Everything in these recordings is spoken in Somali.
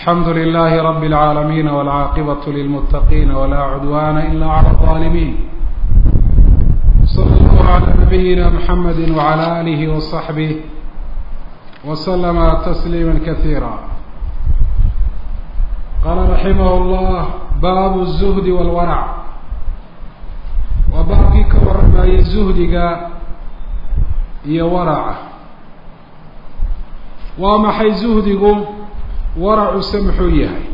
الحمد لله رب العالمين والعاقبة للمتقين ولا عدوان إلا على الظالمين صلى الله على نبينا محمد وعلى آله وصحبه وسلم تسليما كثيرا قال رحمه الله باب الزهد والورع وباقي كورماي زهدك iyo waraca waa maxay zuhdigu waracuse muxuu yahay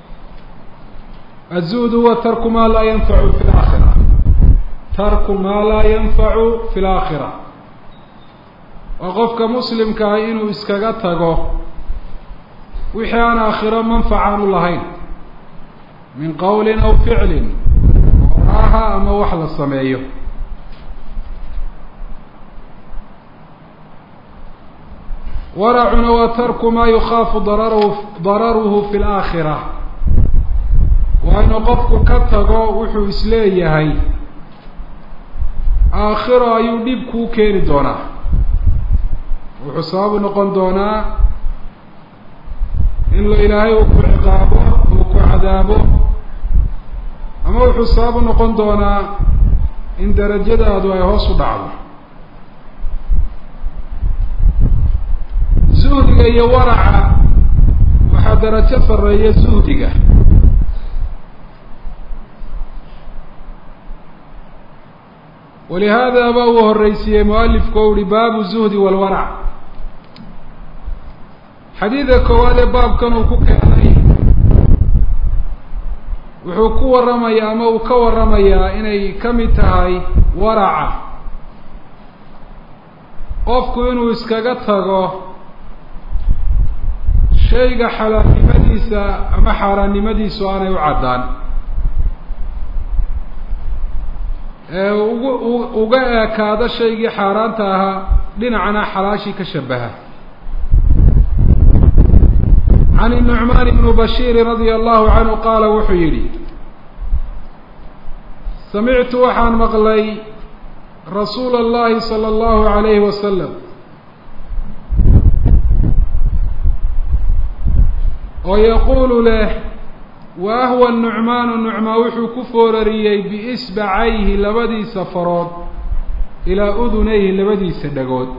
azuhd huwa tarku maa laa yanfacu fi laakhira tarku maa laa yanfacu fi laakhira waa qofka muslimka ah inuu iskaga tago wixii aan aakhiro manfacaan u lahayn min qowlin aw ficlin oraha ama wax la sameeyo waracuna waa tarku maa yukhaafu dararhu dararuhu fi laakhira waa inuu qofku ka tago wuxuu isleeyahay aakhiro ayuu dhib kuu keeni doonaa wuxuu sababu noqon doonaa in la ilaahay uu ku ciqaabo uu ku cadaabo ama wuxuu sababu noqon doonaa in darajadaadu ay hoos u dhacdo zuhdiga iyo waraca waxaa darajo sareeya zuhdiga walihaada ba uu horeysiiyey mualifku o uhi baabu zuhdi walwarac xadiida koowaad ee baabkan uu ku keenay wuxuu ku warramayaa ama uu ka warramayaa inay ka mid tahay waraca qofku inuu iskaga tago shayga xalaalnimadiisa ama xaaraannimadiisu aanay u caddaan ee ugu uga eekaado shaygii xaaraanta ahaa dhinacana xalaashii ka shabaha can الnucmaan ibnu bashiiri radia allahu canhu qaala wuxuu yidhi samictu waxaan maqlay rasuula اllahi salى اllahu alayhi wasalam oo yaquulu leh wa ahwa nucmaanu nucmaan wuxuu ku foorariyey biisbacayhi labadiisa farood ilaa udunayhi labadiisa dhagood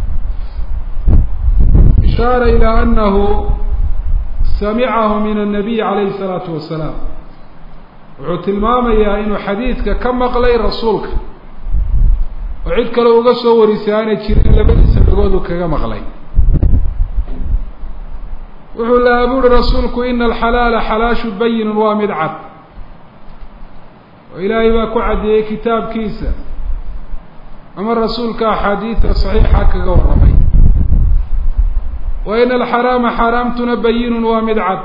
ishaara ilaa anahu samicahu min annabiy calayhi salaatu wasalaam wuxuu tilmaamayaa inuu xadiidka ka maqlay rasuulka oo cid kale uga soo warisay aanay jirin labadiisa dhagood uu kaga maqlay wuxuu lahaa buuhi rasuulku ina alxalaala xalaashu bayinun waa mid cad oo ilaahay baa ku caddeeyey kitaabkiisa ama rasuulka axaadiida saxiixa kaga warramay wa ina alxaraama xaaraamtuna bayinun waa mid cad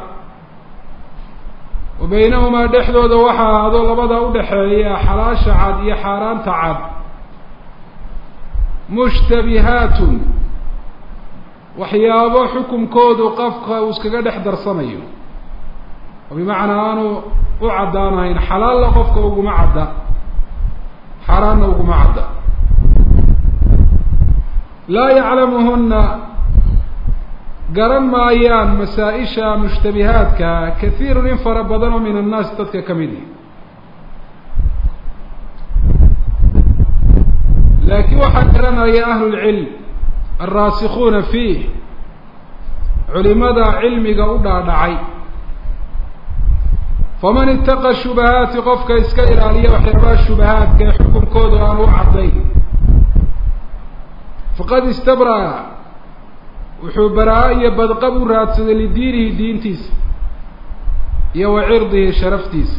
wa baynahumaa dhexdooda waxa ahaado labada udhaxeeya xalaasha cad iyo xaaraanta cad mushtabihaatun waxyaabo xukunkoodu qofka uu iskaga dhex darsanayo oo bimacnaa aanu u caddaanahayn xalaalla qofka uguma cadda xaaraanna uguma cadda laa yaclamuhuna garan maayaan masaa-isha mushtabihaadka kahiirun in fara badan oo min annaas dadka ka mid ihi laakiin waxaa garanaya ahlulcilm alraasikuuna fiih culimada cilmiga u dhaadhacay faman itaqa shubahaati qofka iska ilaaliya waxyaabaha shubahaadka ee xukunkooda aan u caddayn faqad istabra'a wuxuu baraa-o iyo badqab u raadsaday lidiinihi diintiisa iyo wa cirdihi sharaftiisa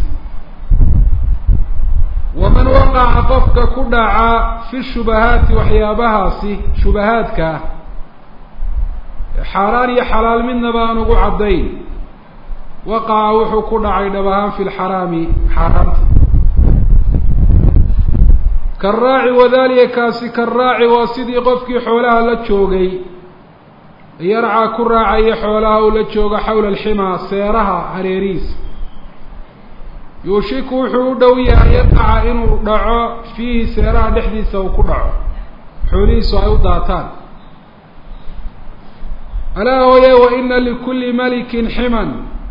waman waqaca qofka ku dhaca fi shubahaati waxyaabahaasi shubahaadka ah xaaraan iyo xalaal midnaba aan ugu caddayn waqaca wuxuu ku dhacay dhab ahaan fi lxaraami xaaraanta karaaci wadalika kaasi karaaci waa sidii qofkii xoolaha la joogay yarcaa ku raacaya xoolaha uu la joogo xawla alximaa seeraha hareerihiisa yuushiku wuxuu u dhow yahay yaqaca inuu dhaco fiihi seeraha dhexdiisa uu ku dhaco xoolihiisu ay u daataan alaa hooye wa ina likulli malikin ximan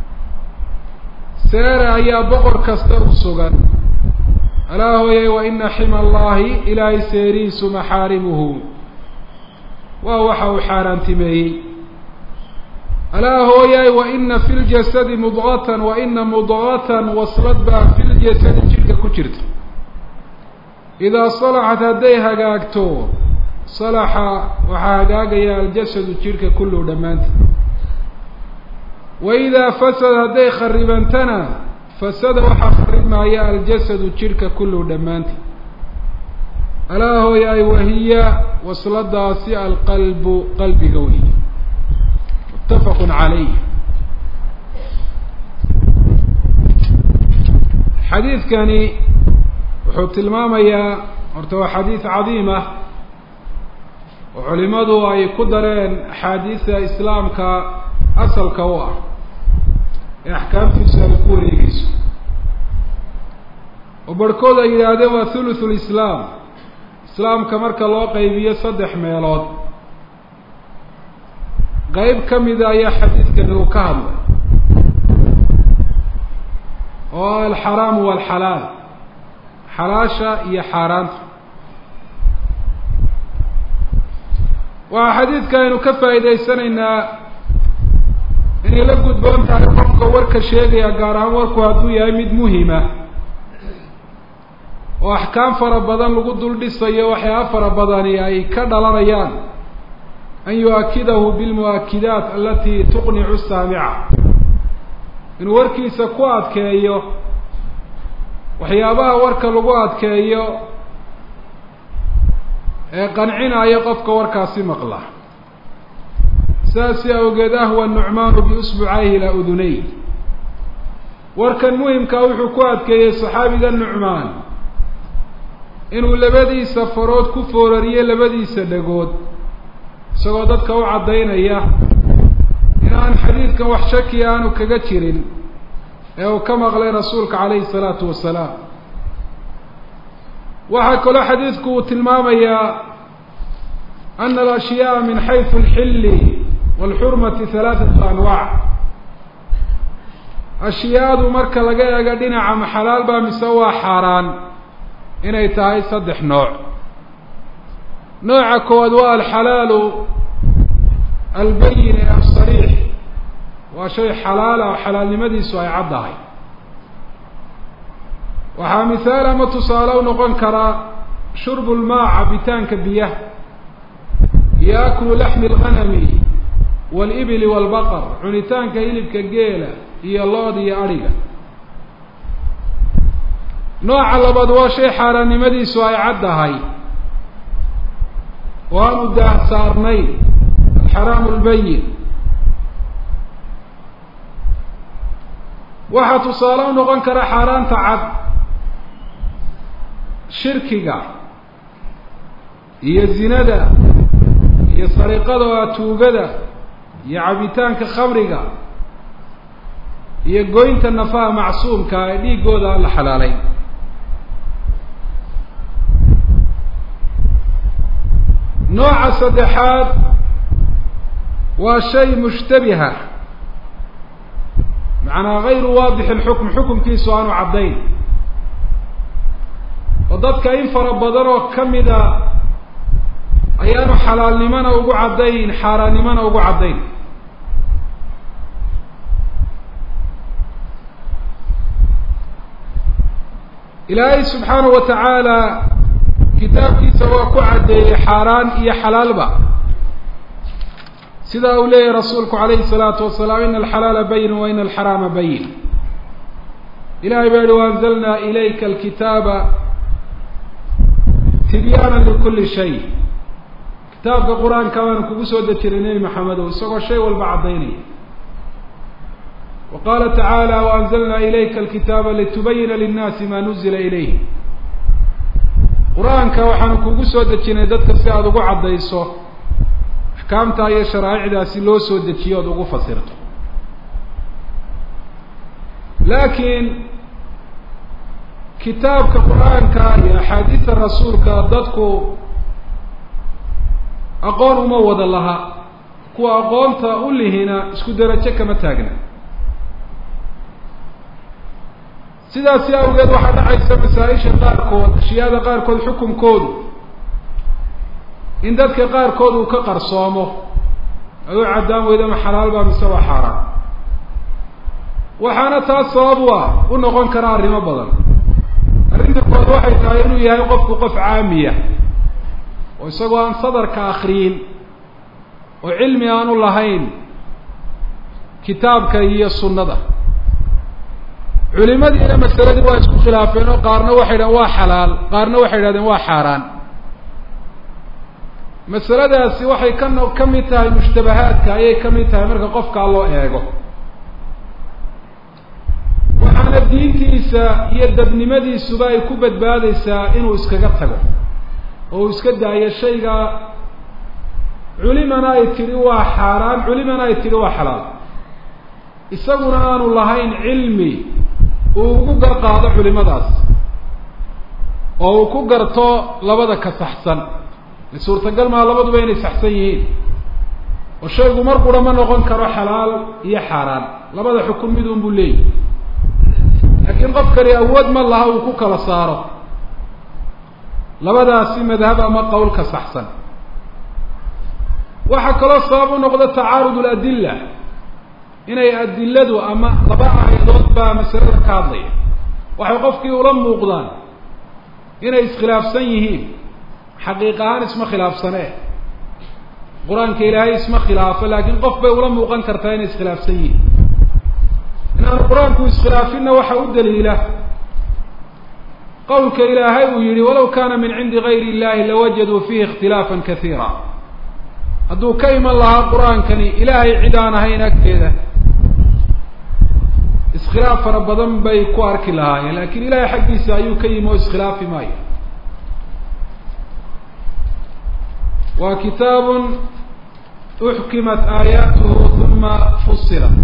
seere ayaa boqor kasta u sugan alaa hooyay wa ina xima allahi ilaahay seerihiisu maxaarimuhu waa waxa uu xaaraantimeeyey alaa hooyay wa ina fi ljasadi mudqatan wa ina mudqatan waslad baa fi ljasadi jidhka ku jirta idaa salaxat hadday hagaagto salaxa waxaa hagaagaya aljasadu jidhka kulluhu dhammaanta wa idaa fasad hadday kharibantana fasada waxaa kharibmaaya aljasadu jidhka kulluhu dhammaanta alaa hooyaay wahiya wasladaasi alqalbu qalbiga wey muttafaqun calayh xadiidkani wuxuu tilmaamayaa horta waa xadiid cadiim ah oo culimadu ay ku dareen axaadiista islaamka asalka u ah ee axkaamtiisu ay ku wareegeyso oo barhkood ay yidhaahdeen waa thuluthu lislaam islaamka marka loo qaybiyo saddex meelood qeyb ka mida ayaa xadiidkani uu ka hadlay oo alxaraamu waalxalaal xalaasha iyo xaaraanta waxaa xadiidka aynu ka faa'iidaysanaynaa inay la gudboon tahay qofka warka sheegaya gaar ahaan warku hadduu yahay mid muhima oo axkaam fara badan lagu dul dhisayo waxyaaba fara badani ay ka dhalanayaan an yu-akidahu bilmu-akidaat alati tuqnicu saamica inuu warkiisa ku adkeeyo waxyaabaha warka lagu adkeeyo ee qancinaya qofka warkaasi maqla saasi awgeed ahwa nucmaanu biusbucayhi ilaa udunay warkan muhimkaa wuxuu ku adkeeyey saxaabiga nucmaan inuu labadiisa farood ku foorariyo labadiisa dhagood isagoo dadka u caddaynaya in aan xadiidkan wax shaki aanu kaga jirin ee uu ka maqlay rasuulka calayhi salaatu wasalaam waxaa kaloo xadiidku uu tilmaamayaa ana alashyaaa min xaysu alxilli waalxurmati halaathatu anwaac ashyaadu marka laga eego dhinaca ma xalaal baa mise waa xaaraan inay tahay saddex nooc nooca koowaad waa alxalaalu albayin ee asariix waa shay xalaala oo xalaalnimadiisu ay caddahay waxaa mihaal ama tusaale u noqon karaa shurbu lmaa cabitaanka biyaha iyo aklu laxmi alghanami waalibili waalbaqar cunitaanka hilibka geela iyo lood iyo adhiga nooca labaad waa shay xaaraannimadiisu ay caddahay oo aanu daah saarnayn alxaraamu lbayin waxaa tusaale u noqon kara xaaraanta cad shirkiga iyo zinada iyo sariqada oo atuugada iyo cabitaanka khamriga iyo goynta nafaha macsuumka ee dhiiggooda aan la xalaalayn nooca saddexaad waa shay mushtabiha macnaa gayru waadix alxukm xukumkiisu aanu caddayn oo dadka in fara badan oo ka mida ayaanu xalaalnimona ugu caddayn xaaraannimona ugu caddayn ilaahay subxaanahu wa tacaala kitaabkiisa waa ku caddeeyey xaaraan iyo xalaalba sidaa uu leeyahy rasuulku calayhi الsalaatu wasalaam ina alxalaala bayin wa ina alxaraama bayin ilahay baa yihi waanzalna ilayka alkitaaba tibyaana likuli shay kitaabka qur-aanka baanu kugu soo dejinay nebi maxamedow isagoo shay walba caddaynaya wa qaala tacaala waanzalna ilayka alkitaaba litubayina linnaasi ma nuzila ilayh qur-aanka waxaanu kugu soo dejinay dadka si aada ugu caddayso axkaamtaa iyo sharaa'icdaasi loo soo dejiyo ood ugu fasirto laakiin kitaabka qur-aanka iyo axaadiista rasuulka dadku aqoon uma wada laha kuwa aqoonta u lihina isku derajo kama taagna sidaasi awgeed waxaa dhacaysa masaa-isha qaarkood ashyaada qaarkood xukunkoodu in dadka qaarkood uu ka qarsoomo ay u caddaan weydo ma xalaal baa mise waa xaaraan waxaana taas sabab u ah u noqon kara arrimo badan arrinta kood waxay tahay inuu yahay qofku qof caamiya oo isagoo aan sadarka akriyin oo cilmi aanu lahayn kitaabka iyo sunnada culimadiina masaladii waa isku khilaafeen oo qaarna waxay dhahdeen waa xalaal qaarna waxay idhahdeen waa xaaraan masaladaasi waxay ka no ka mid tahay mushtabahaadka ayay ka mid tahay marka qofkaa loo eego waxaana diintiisa iyo dadnimadiisuba ay ku badbaadeysaa inuu iskaga tago oo uu iska daayo shayga culimana ay tidhi waa xaaraan culimana ay tidhi waa xalaal isaguna aanu lahayn cilmi uu ugu garqaado culimadaas oo uu ku garto labada ka saxsan suurtagal maa labaduba inay saxsan yihiin oo shaygu mar qura ma noqon karo xalaal iyo xaaraan labada xukun mid un buu leeyahy laakiin qofkani awood ma laha uu ku kala saaro labadaasi madhab ama qowlka saxsan waxaa kaloo sabab u noqda tacaarud aladilla inay adiladu ama laba aayadood baa masalada ka hadlaya waxay qofkii ula muuqdaan inay iskhilaafsan yihiin xaqiiq ahaan isma khilaafsanee qur-aanka ilaahay isma khilaafo laakiin qof bay ula muuqan kartaa inay iskhilaafsan yihiin inaanu qur-aanku iskhilaafinna waxa u daliila qowlka ilaahay uu yihi walaw kana min cindi gayri illahi lawajaduu fiihi ikhtilaafan kasiira hadduu ka iman lahaa qur-aankani ilaahay cid aan ahayn agteeda iskhilaaf fara badan bay ku arki lahaayeen lakin ilahay xaggiisa ayuu ka yimi oo iskhilaafi maayo waa kitaab uxkimat aayaatuhu uma fusilat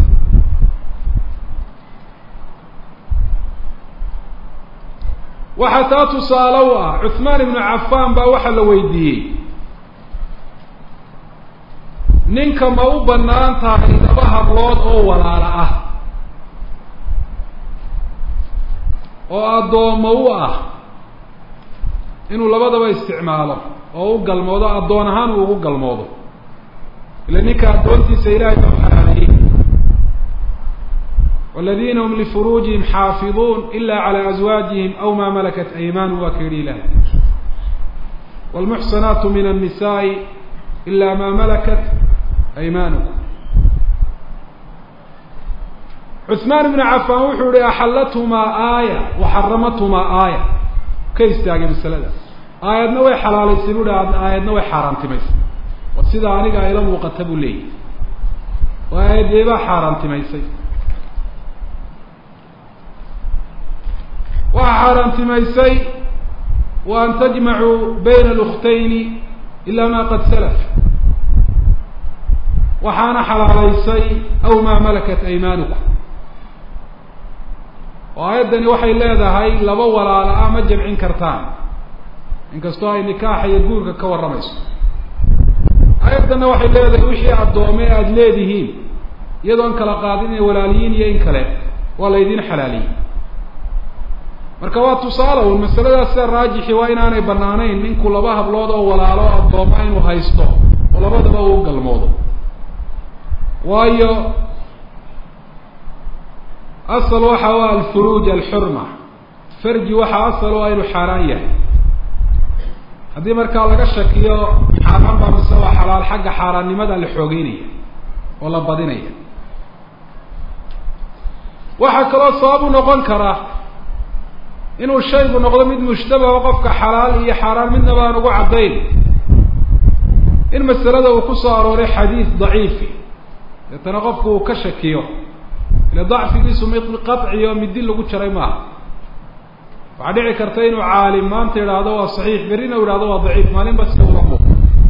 waxaa taa tusaale u ah cuثmaan ibnu cafan baa waxaa la weydiiyey ninka ma u banaan tahay laba hablood oo walaala ah oo addoommo u ah inuu labadaba isticmaalo oo u galmoodo addoon ahaan uu ugu galmoodo ila ninka addoontiisa ilahay baa u xalaaleeyey wاladina hm lfuruujihim xaafiظuun ila عlى أزwaajihim aw ma malakat aymanuhum waa ka yihi ilahay wاlmuxsanaatu min الnisaءi ila ma malakat aymanukum cuثmaan ibnu cafan wuxuu yihi axalathumaa aaya waxaramathumaa aaya ka istaagay masalada aayadna way xalaalaysay bu hi aayadna way xaaraantimaysay wa sida aniga ayla muuqata buu leeyahy oo aayaddeebaa xaaraantimaysay waxaa xaaraantimaysay wa an tajmacuu bayna alukhtayni ila ma qad salaf waxaana xalaalaysay aw maa malakat aymaanukum oo aayaddani waxay leedahay laba walaala ah ma jamcin kartaan inkastoo ay nikaaxa iyo guurka ka warramayso aayaddanna waxay leedahay wixii addoome aada leedihiin iyadoon kala qaadin inay walaaliyiin iyo in kale waa laydin xalaaliyey marka waa tusaale un masaladaas sida raajixi waa inaanay banaanayn ninku laba hablood oo walaalo addooma inuu haysto oo labadaba uu galmoodo waayo asal waxa u alfuruuj alxurma farji waxaa asal u ah inuu xaaraan yahay haddii markaa laga shakiyo xaaraan baa mise waa xalaal xagga xaaraannimada la xoogeynaya oo la badinaya waxaa kaloo sabab u noqon kara inuu shaygu noqdo mid mushtabaha qofka xalaal iyo xaaraan midnaba aan ugu caddayn in masalada uu ku soo arooray xadiid daciifi deetana qofku uu ka shakiyo ile dacfigiisu mid qaciyo midi lagu jaray maaha waxaa dhici karta inuu caalim maanta idhaahdo waa saxiix berrina u ihahdo waa daciif maalinba si ula muuq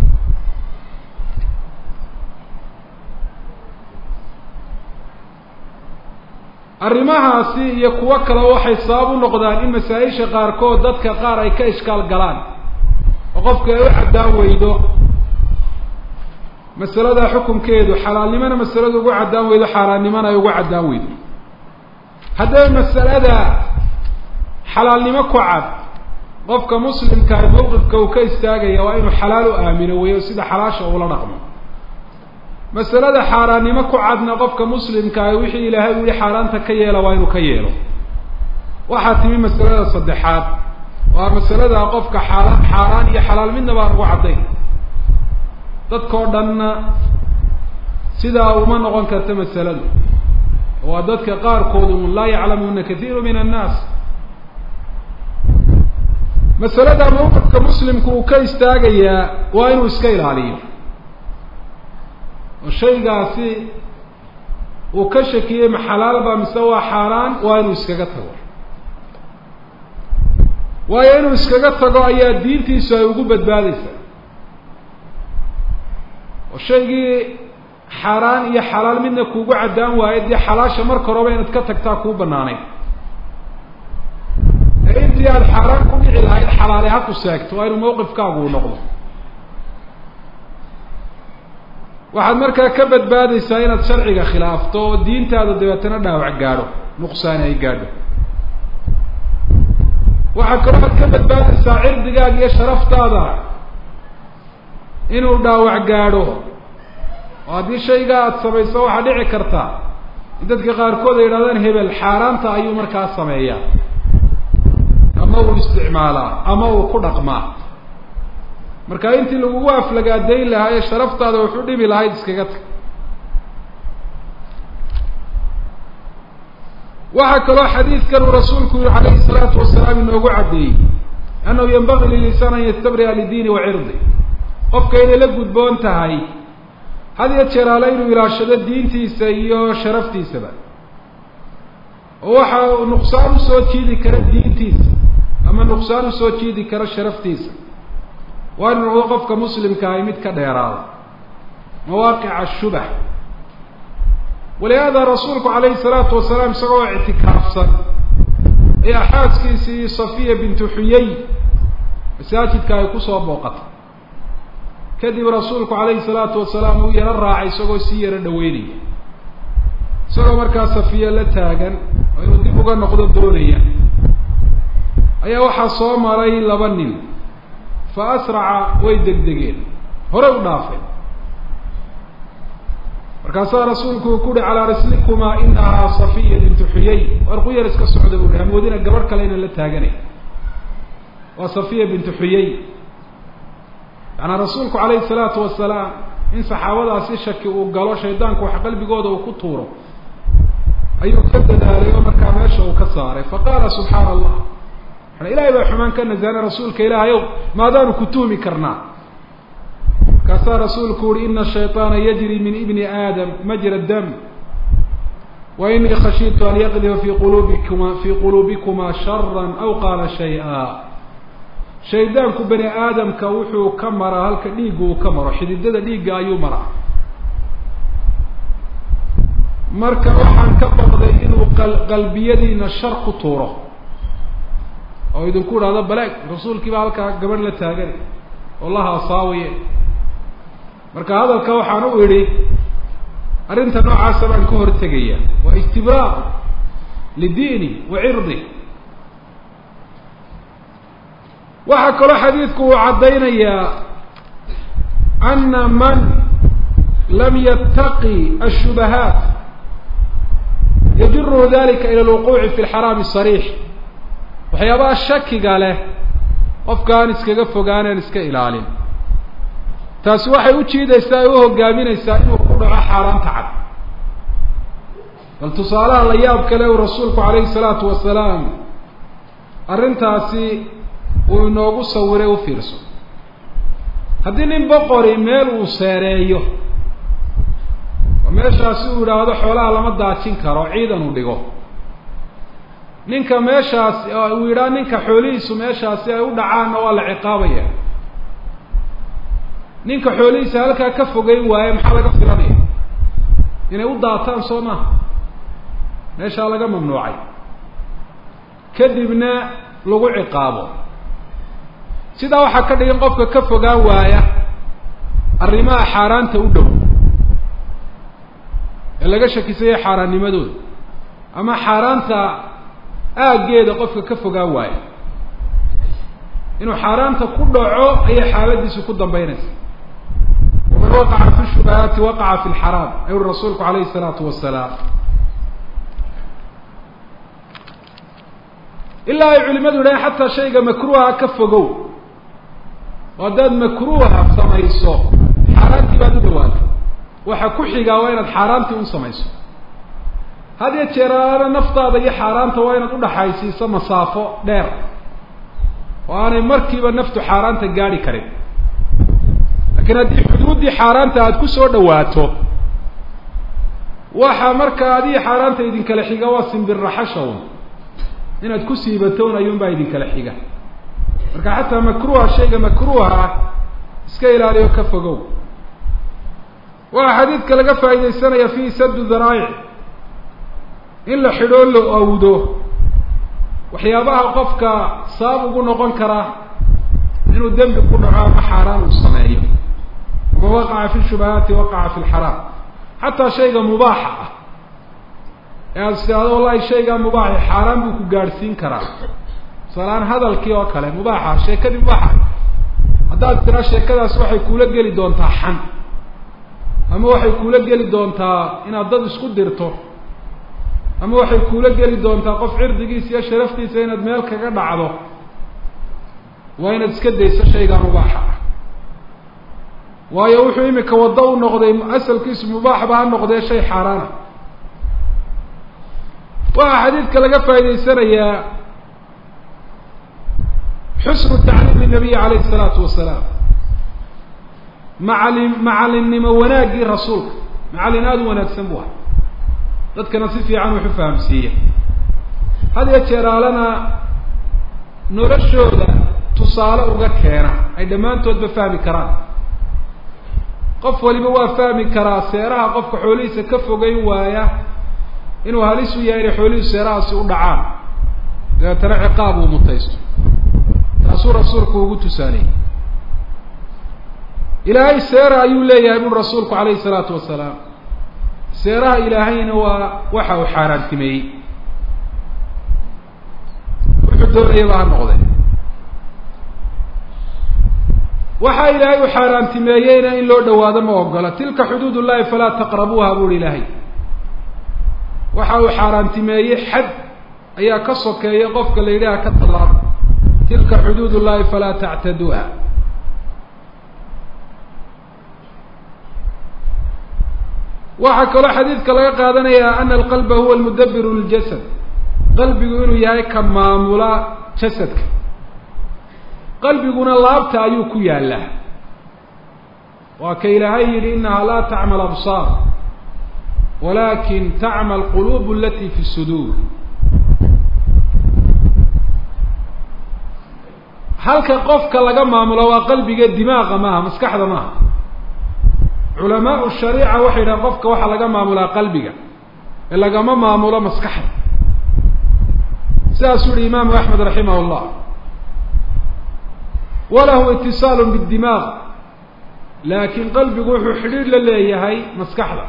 arrimahaasi iyo kuwo kale waxay sabab u noqdaan in masaa-isha qaarkood dadka qaar ay ka ishkaal galaan oo qofku ay u caddaan weydo masalada xukunkeedu xalaalnimona masaladu ugu caddaan weydo xaaraannimona ay ugu caddaan weydo haddaba masalada xalaalnimo ku cad qofka muslimkaa mawqifka uu ka istaagaya waa inuu xalaal u aamino weeyo sida xalaasha uula dhaqmo masalada xaaraannimo ku cadna qofka muslimkaa wixii ilaahay u yihi xaaraanta ka yeela waa inuu ka yeelo waxaa timi masalada saddexaad waa masalada qofka xaala xaaraan iyo xalaal midnaba aan ugu caddayn dadkao dhanna sidaa uma noqon karta masaladu waa dadka qaarkoodu un laa yaclamuuna kathiiru min annaas masalada mawqifka muslimku uu ka istaagayaa waa inuu iska ilaaliyo oo shaygaasi uu ka shakiyey ma xalaalba mise waa xaaraan waa inuu iskaga tago waayo inuu iskaga tago ayaa diintiisu ay ugu badbaadeysaa oo shaygii xaaraan iyo xalaal midna kuugu caddaan waayo dee xalaasha marka horeba inaad ka tagtaa kuu banaanayd ee intii aada xaaraan ku dhici lahayd xalaale ha ku seegto waa inuu mawqifkaagu u noqdo waxaad markaa ka badbaadeysaa inaad sharciga khilaafto oo diintaada dabeetana dhaawac gaadho nuqsaani ay gaadho waxaa kaloo aad ka badbaadeysaa cirdigaaga iyo sharaftaada inuu dhaawac gaadho oo haddii shaygaa aada samayso waxaa dhici karta in dadka qaarkood ay yidhahdaan hebel xaaraanta ayuu markaa sameeyaa ama uu isticmaalaa ama uu ku dhaqmaa marka intii lagugu aflagaadayn lahaa ee sharaftaada wuxu dhibi lahayd iskaga tag waxaa kaloo xadiidkan uu rasuulku yihi calayhi salaatu wasalaam inoogu caddeeyey annahu yanbagii lilisaan an yastabri'a lidiini wa cirdi qofka inay la gudboon tahay had iyo jeer ale inuu ilaashado diintiisa iyo sharaftiisaba oo waxa uu nuqsaan usoo jiidi kara diintiisa ama nuqsaan usoo jiidi kara sharaftiisa waa inu noqdo qofka muslimka ahay mid ka dheeraada mawaaqica shubah walihaada rasuulku calayhi salaatu wasalaam isagoo ictikaafsan ayaa xaaskiisii safiya bintu xuyey masaajidka ay kusoo booqatay kadib rasuulku calayhi salaatu wasalaam uu yaro raacay isagoo sii yaro dhaweynaya isagoo markaa safiya la taagan oo inuu dib uga noqdo doonaya ayaa waxaa soo maray laba nin fa asraca way degdegeen horey u dhaafeen markaasaa rasuulku uu ku uhi calaa rislikumaa inahaa safiya bintu xuyey war quyar iska socda bu uhi hamoodina gabadh kale inaan la taaganay waa safiya bintu xuyey yacanaa rasuulku calayhi salaatu wasalaam in saxaabadaasi shaki uu galo shaydaanku wax qalbigooda uu ku tuuro ayuu ka dadaalay oo markaa meesha uu ka saaray faqaala subxaana allah maa ilahay baa xumaan ka nasahana rasuulka ilaahayow maadaanu ku tuhmi karnaa markaasaa rasuulku uhi ina shayطaana yajri min ibni aadam majra dam wa inii khashiitu an yaqdifa fi qulubikuma fi quluubikuma shara aw qaala shay-a shaydaanku bani aadamka wuxuu ka maraa halka dhiigga uu ka maro xididada dhiigga ayuu maraa marka waxaan ka baqday inuu qalbiyadiina shar ku tuuro oo idinku idhahdo balaag rasuulkii baa halkaa gabadh la taagan oo la haasaawaye marka hadalka waxaan u idhi arrinta noocaasa baan ka hortegaya waa istibraaq lidiini wa cirdi waxaa kaloo xadiidku uu caddaynayaa ana man lam yattaqi ashubahaat yajiruhu dalika ila alwuquuci fi lxaraami sariix waxyaabaha shakiga leh qofka aan iskaga fogaaneen iska ilaalin taasi waxay u jiidaysaa ay u hogaaminaysaa inuu ku dhaco xaaraanta cad bal tusaalaha la yaab kale uu rasuulku calayhi salaatu wasalaam arrintaasi uu inoogu sawiray u fiirso haddii nin boqori meel uu seereeyo oo meeshaasi uu yidhaahdo xoolaha lama daajin karo ciidan uu dhigo ninka meeshaas uu yidhaah ninka xoolihiisu meeshaasi ay u dhacaanna waa la ciqaabaya ninka xoolihiisa halkaa ka fogeyn waaye maxaa laga filanaya inay u daataan soo maha meeshaa laga mamnuucay kadibna lagu ciqaabo sidaa waxaa ka dhigan qofka ka fogaan waaya arrimaha xaaraanta u dhow ee laga shakisaya xaaraannimadooda ama xaaraanta aaggeeda qofka ka fogaan waayo inuu xaaraanta ku dhaco ayay xaaladiisu ku dambeynaysa waman waqaca fi shubahaati waqaca fi lxaraam ayuri rasuulku alayhi الsalaatu wasalaam ilaa ay culimadu yidhahen xataa shayga makruuha ka fogow oo haddaad makruuha samayso xaaraantii baad u dhawaatay waxa ku xigaa waa inaad xaaraantii un samayso had iyo jeeraana naftaada iyo xaaraanta waa inaad udhaxaysiiso masaafo dheer oo aanay markiiba naftu xaaraanta gaadhi karin laakiin haddii xuduuddii xaaraanta aada ku soo dhawaato waxa marka adihi xaaraanta idinkala xiga waa simbirraxashawn inaad ku siibatown ayuunbaa idinkala xiga marka xataa makruuha shayga makruuha ah iska ilaaliyo ka fogow waxaa xadiidka laga faaidaysanaya fihi sadu daraa'ic in la xidhoo la awdo waxyaabaha qofka sabab ugu noqon kara inuu dembi ku dhaco ama xaaraan uu sameeyo man waqaca fi shubahaati waqaca fi lxaraam xataa shayga mubaaxa ah ee aada istihaado wallahi shaygaa mubaaxi xaaraan buu ku gaadhsiin karaa tusaaleaan hadalkii oo kale mubaaxa sheekadii mubaaxa haddaad tiraa sheekadaas waxay kuula geli doontaa xan ama waxay kuula geli doontaa inaad dad isku dirto ama waxay kuula geli doontaa qof cirdigiisa iyo sharaftiisa inaad meel kaga dhacdo waa inaad iska dayso shaygaa mubaaxa ah waayo wuxuu imika waddo u noqday asalkiisu mubaaxba ha noqdee shay xaaraana waxaa xadiidka laga faa'idaysanayaa xusnu tacliimi nabiyi calayhi isalaatu wasalaam macalin macalinnimo wanaaggii rasuulka macallin aada u wanaagsan bu ah dadkana si fiican wuxu fahamsiiya had iyo jeeraalana noloshooda tusaale uga keena ay dhammaantoodba fahmi karaan qof waliba waa fahmi karaa seeraha qofka xoolihiisa ka fogeyn waaya inuu halis u yahay inay xoolihiisu seerahaasi u dhacaan dabeetana ciqaab uu mutaysto taasuu rasuulku ugu tusaaleeyey ilaahay seera ayuu leeyahay buri rasuulku calayhi salaatu wasalaam seeraha ilaahayna waa waxa uu xaaraantimeeyey wuxuu doonayaba ha noqdee waxaa ilaahay uu xaaraantimeeyeyna in loo dhawaado ma ogola tilka xuduud ullahi falaa taqrabuuha buuri ilaahay waxa uu xaaraantimeeyey xad ayaa ka sokeeya qofka la yidhaha ka tallaabo tilka xuduud ullahi falaa tactaduuha waxaa kaloo xadiidka laga qaadanaya ana alqalba huwa almudabiru liljasad qalbigu inuu yahay ka maamula jasadka qalbiguna laabta ayuu ku yaallaa waa ka ilaahay yidhi inaha laa tacmal absaar walakin tacmal quluub alati fi suduur halka qofka laga maamulo waa qalbiga dimaaqa maaha maskaxda maaha culamaau shariica waxay yidhahan qofka waxaa laga maamulaa qalbiga ee lagama maamulo maskaxda sidaasuu yihi imaamu axmed raximah llah walahu itisaalu bidimaaq laakiin qalbigu wuxuu xidhiir la leeyahay maskaxda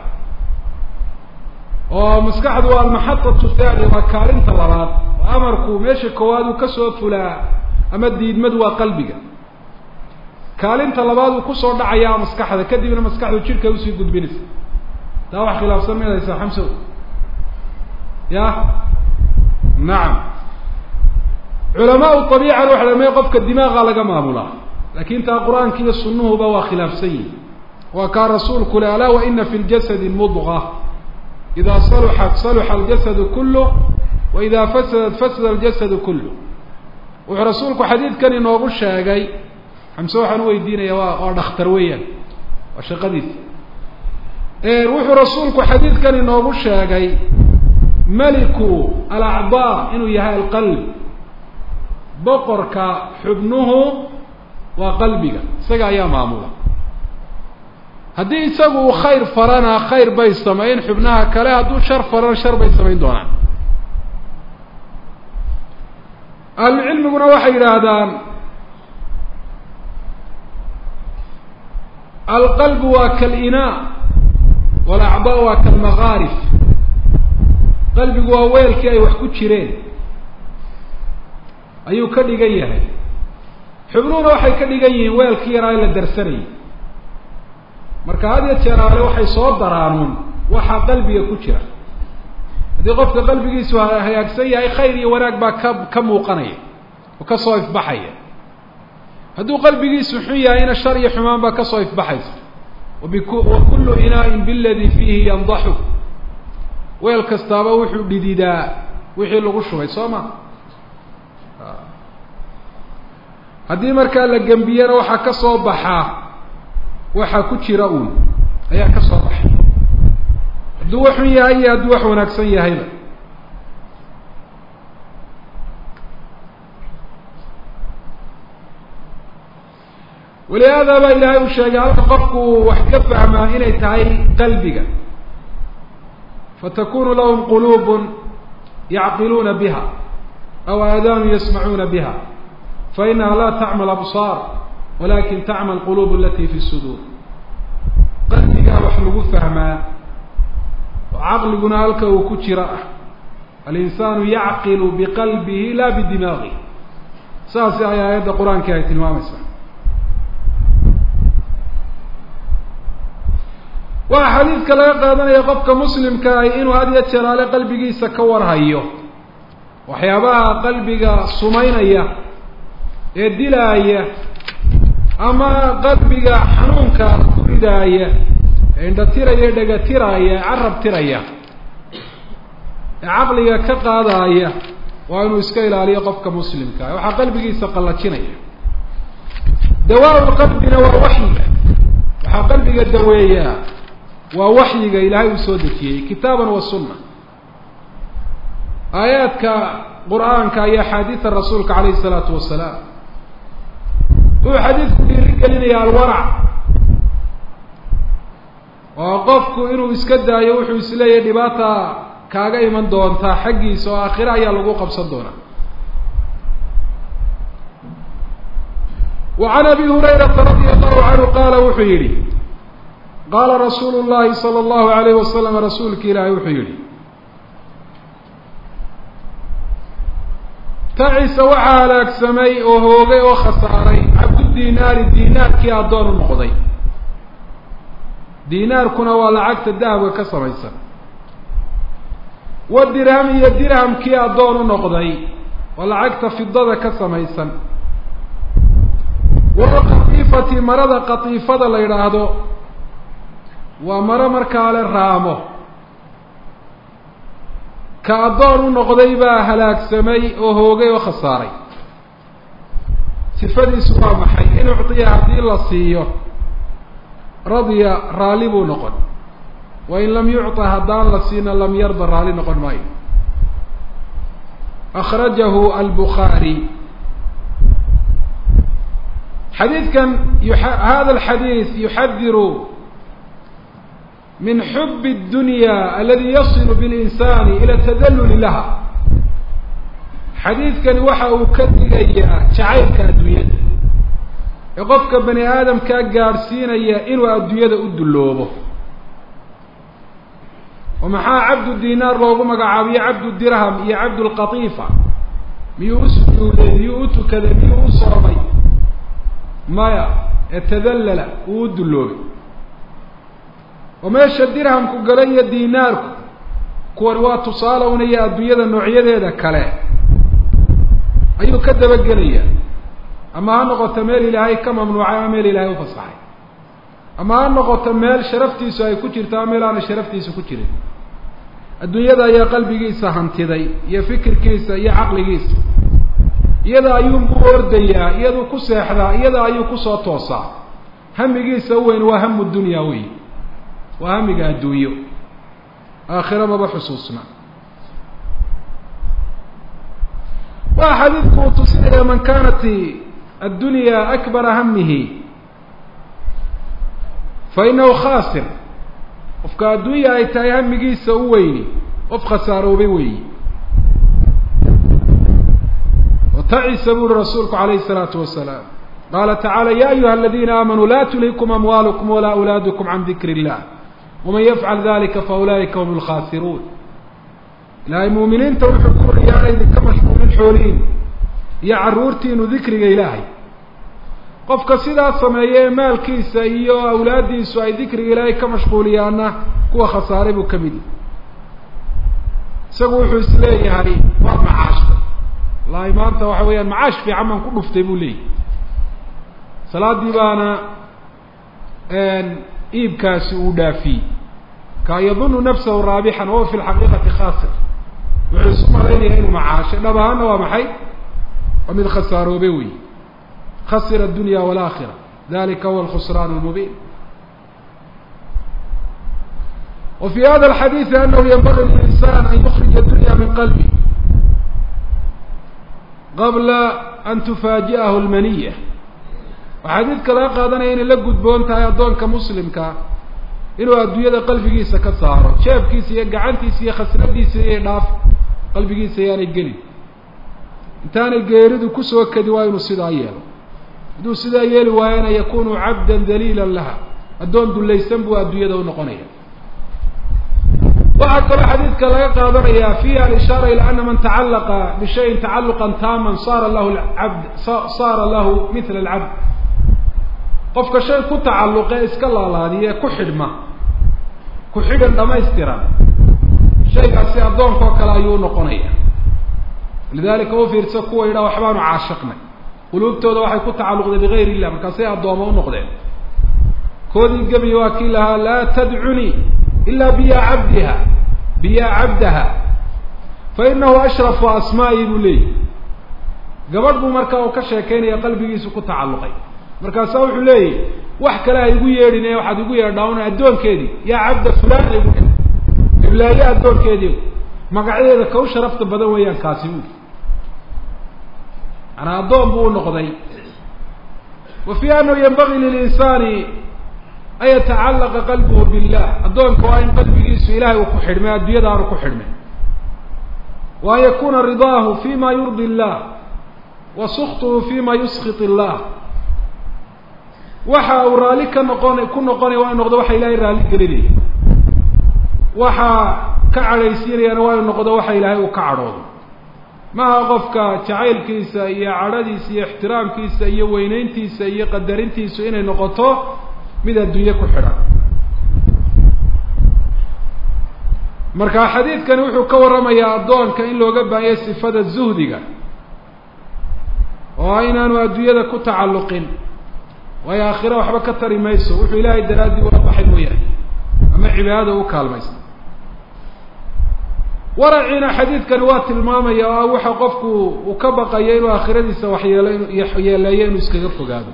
oo maskaxdu waa almaxadatu thani waa kaalinta labaad oo amarku meesha koowaad uu kasoo fulaa ama diidmadu waa qalbiga kaalinta labaad uu kusoo dhacayaa maskaxda kadibna maskaxdu jidhka usii gudbinaysa taa wax khilaafsan midaysaa xamsow ya nacam culamaau abiicana waxa dhamey qofka dimaaqa laga maamulaa lakin taa qur-aanka iyo sunuhuba waa khilaafsan yihi waa kaa rasuulku le alaa waina fi ljasadi mudga ida saluxat saluxa aljasadu kuluh wa ida fasadat fasada aljasadu kuluh wuxuu rasuulku xadiidkan inoogu sheegay xamse waxaan uweydiinaya waa waa dhakhtar weeyaan waa shaqadiisa wuxuu rasuulku xadiidkan inoogu sheegay meliku alacdaa inuu yahay alqalb boqorka xubnuhu waa qalbiga isaga ayaa maamula haddii isagu uu khayr farana khayr bay samayn xubnaha kale hadduu shar farana shar bay samayn doonaan ahlucilmiguna waxay yidhaahdaan alqalbu waa kalinaa walacdaa waa kalmakaarif qalbigu waa weelkii ay wax ku jireen ayuu ka dhigan yahay xubnuhuna waxay ka dhigan yihiin weelkii yaraa in la darsanayay marka had iyo jeer ale waxay soo daraanuun waxaa qalbiga ku jira haddii qofka qalbigiisu hagaagsan yahay khayr iyo wanaag baa ka ka muuqanaya oo kasoo ifbaxaya hadduu qalbigiisu xun yahayna shar iyo xumaan baa kasoo ifbaxaysa wabiku wa kullu inaain biladii fiihi yandaxu weel kastaaba wuxuu dhididaa wixii lagu shubay soo ma haddii markaa la gembiyana waxaa ka soo baxaa waxaa ku jira uun ayaa ka soo baxay hadduu wax xun yahay iyo hadduu wax wanaagsan yahayba walihaada baa ilaahay uu sheegay halka qofku wax ka fahmaa inay tahay qalbiga fatakunu lahum quluub yacqiluuna biha aw aadaanu yasmacuuna biha fainaha laa tacmal absaar walakin tacmal quluub alati fi suduur qalbigaa wax lagu fahmaa oo caqliguna halka uu ku jira ah alinsaanu yacqilu biqalbihi la bidimaagih saasi ay aayadda qur-aankii ay tilmaamaysaa waxaa xadiidka laga qaadanaya qofka muslimka ahi inuu had iyo jeer ale qalbigiisa ka warhayo waxyaabaha qalbiga sumaynaya ee dilaaya ama qalbiga xanuunka ku ridaaya ee indhatiraya e dhegatiraya ee carab tiraya ee caqliga ka qaadaya waa inuu iska ilaaliyo qofka muslimka ah waxaa qalbigiisa qallajinaya dawaa qalbina waa waxyiga waxaa qalbiga daweeyaa waa waxyiga ilaahay uu soo dejiyey kitaaban wa sunna aayaadka qur-aanka iyo axaadiida rasuulka calayhi isalaatu wasalaam wuxuu xadiidku dhiiri gelinaya alwarac oo qofku inuu iska daayo wuxuu isleeyahay dhibaata kaaga iman doontaa xaggiisa oo aakhire ayaa lagu qabsan doonaa wa can abi hurayrata radia allahu canhu qaala wuxuu yidhi qaala rasuulu llahi sala allahu alayh wasalam rasuulka ilaahay wuxuu yihi tacisa waxaa halaagsamay oo hoogay oo khasaaray cabdu dinaari dinaarkii addoon u noqday dinaarkuna waa lacagta dahabka ka samaysan wa dirham iyo dirhamkii addoon u noqday waa lacagta fidada ka samaysan walqatiifati marada qatiifada la yidhaahdo waa maro markaa le raamo ka addoon u noqday baa halaagsamay oo hoogay oo khasaaray sifadiisu waa maxay in uctiya haddii la siiyo radya raalli buu noqon wa in lam yucطa haddaan la siina lam yarda raalli noqon maayo akhrajahu albukhaari xadiidkan hada alxadiid yuxadiru min xub الdunya aladi yasilu biاlinsani ila tadaluli laha xadiidkani waxa uu ka digayaa jacaylka adduunyada ee qofka bani aadamkaa gaadhsiinaya inuu adduunyada u dulloobo oo maxaa cabdu dinaar loogu magacaabiyo cabdu dirham iyo cabdu lqatiifa miyuu u sujuuday miyuu u tukaday miyuu u soomay maya ee tadallala uu u dulloobay oo meesha dirhamku gala iyo dinaarku kuwani waa tusaale unaya adduunyada noocyadeeda kale ayuu ka dabagelaya ama ha noqoto meel ilaahay ka mamnuucay ama meel ilaahay ufasaxay ama ha noqoto meel sharaftiisu ay ku jirto ama meel aanay sharaftiisu ku jirin adduunyada ayaa qalbigiisa hantiday iyo fikirkiisa iyo caqligiisa iyada ayuunbuu ordayaa iyaduu ku seexdaa iyada ayuu kusoo toosaa hamigiisa u weyn waa hamu dunya wey waa hamiga adduunyo aakhiro maba xusuusna waa xadiidku uu tusinaya man kanat addunya akbara hamihi fa inahu khaasir qofka adduunya ay tahay hamigiisa u weyni qof khasaaroobay weeyi watacisa buri rasuulku calayhi الsalaatu wasalaam qaala tacala ya ayuha aladina aamanuu la tulhikum amwaalukum walaa awlaadukum can dikri illah waman yafcal dalika faulaa'ika hum lkhaasiruun ilaahay muuminiinta wuxuu ku uri yaana idinka mashquulin xoolihiin iyo carruurtiinu dikriga ilaahay qofka sidaa sameeya ee maalkiisa iyo awlaaddiisu ay dikriga ilaahay ka mashquuliyaana kuwa khasaaray buu ka mid yahy isagu wuxuu is leeyahay waa macaashta wallahi maanta waxa weeyaan macaash fiican baan ku dhuftay buu leeyahy salaadii baana iibkaasi uu dhaafiyey ka yadunu nafsahu raabixan wahuwa fi lxaqiiqati khaasir wuxuu isu malaynaya inuu macaashay dhab ahaana waa maxay waa mid khasaaroobe wey khasira adunya walaakira dalika huwa alkhusraan lmubiin wa fi hada alxadiidi anahu yanbagi lilinsan an yukrija dunya min qalbi qabla an tufaaji'ahu lmaniya waxaa xadiidka laga qaadanaya inay la gudboon tahay addoonka muslimka inuu adduunyada qalbigiisa ka saaro jeefkiisa iyo gacantiisa iyo khasnadiisa iyo dhaaf qalbigiisa yaanay gelin intaanay geeridu kusoo kadi waa inuu sidaa yeelo hadduu sidaa yeeli waayana yakunu cabdan daliilan laha addoon dullaysan buu adduunyada unoqonaya waxaa kaloo xadiidka laga qaadanaya fiiha alishaara ila ana man tacallaqa bishayin tacaluqan taaman saara lahu abd saara lahu mila alcabd qofka shay ku tacalluqe iska laalaadiye ku xidhma ku xidhan dhamaystiran shaygaasi addoonkao kale ayuu unoqonaya lidalika u fiirsa kuwa yidhaha waxbaanu caashiqnay quluubtooda waxay ku tacalluqday bigayr illah markaasay addooma unoqdeen koodii gebiya waa kii lahaa laa tadcunii ila biya cabdiha biya cabdaha fa inahu ashrafu asmaa'i buu leeyahy gabadh buu markaa uu ka sheekaynaya qalbigiisu ku tacalluqay markaasaa wuxuu leeyahy wax kale ha igu yeedhin ee waxaad igu yeedhaa un addoonkeedii yaa cabda fulaan igu iblaaye addoonkeedii magacyadeeda ka u sharafta badan weeyaan kaasi buuli manaa addoon buu u noqday wa fi anahu yanbagi lilinsaani an yatacallaqa qalbuhu billah addoonka waa in qalbigiisu ilahay uu ku xidhmay adduunyada aanu ku xidhmay wa an yakuna ridaahu fi ma yurdi illah wa suktuhu fi ma yuskit illah waxa uu raalli ka noqon ku noqonaya waa inu noqdo waxa ilahay raalli gelinaya waxa ka cadhaysiinayana waa inu noqdo waxa ilaahay uu ka cadhoodo maaha qofka jacaylkiisa iyo cadhadiisa iyo ixtiraamkiisa iyo weyneyntiisa iyo qadarintiisu inay noqoto mid adduunye ku xidhan marka xadiidkani wuxuu ka warramayaa addoonka in looga baahanya sifada zuhdiga oo inaanu adduunyada ku tacalluqin waayo aakhira waxba ka tari mayso wuxuu ilaahay daraaddii ula baxay mooyahay ama cibaadada u kaalmaysa waraciina xadiidkani waa tilmaamaya oo ah waxa qofku uu ka baqayo inuu aakhiradiisa waxyeelo yeeleeyo inuu iskaga fogaado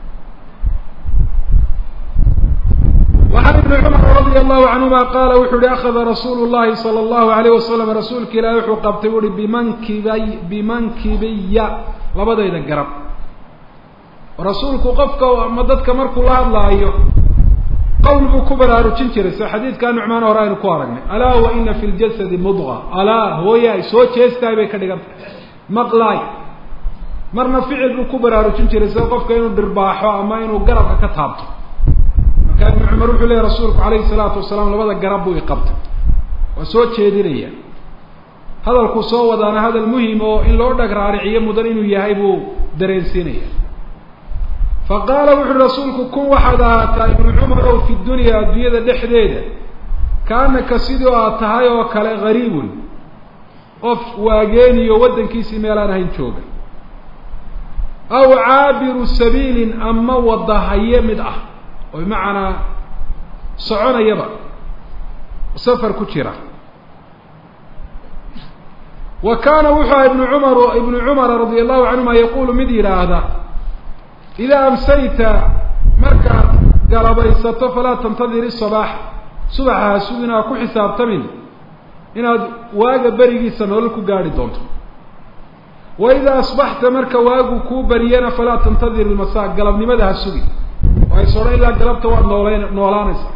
وعن بن cمر رضي الله عنهma qاla wuxuu hi أخذa رasuul الlahi صلى الlaهu عليه وasلم rasuulka ilahi wuxuu qabtay u hi bimankibay bimankibiya labadayda garab rasuulku qofka ama dadka markuu la hadlaayo qowl buu ku baraarujin jiray soo xadiidkaa nucmaan hore aynu ku aragnay alaa waina fi ljasadi mudغة alaa hooyaay soo jeestaay bay ka dhigan tahay maqlaay marna ficil buu ku baraarujin jiray sida qofka inuu dhirbaaxo ama inuu garabka ka taabto marka ibnu cumar wuxuu leeyahy rasuulku calayhi salaatu wasalaam labada garab buu iqabtay waa soo jeedinaya hadalkuu soo wadaana hadal muhim oo in loo dhag raariciyo mudan inuu yahay buu dareensiinaya fa qaala wuxu uhi rasuulku kun waxaad ahaataa ibnu cumar ow fi dunya adduunyada dhexdeeda kaanaka sidii aad tahay oo kale gariibun qof waageeniyo waddankiisii meelaan ahayn jooga aw caabiru sabiilin ama wadahaye mid ah oo bimacnaa soconayaba safar ku jira wa kaana wuxuu aha ibnu cumar ibnu cumara radia allahu canhuma yaqulu mid yidhaahda idaa amsayta markaad galabaysato falaa tantadir isabaax subaxa ha sugin aa ku xisaabtamin inaad waaga berigiisa nolol ku gaadhi doonto wa idaa asbaxta marka waagu kuu bariyana falaa tantadir ilmasaa galabnimada ha sugi waay sodhan ilaa galabta waad noolen noolaanaysaa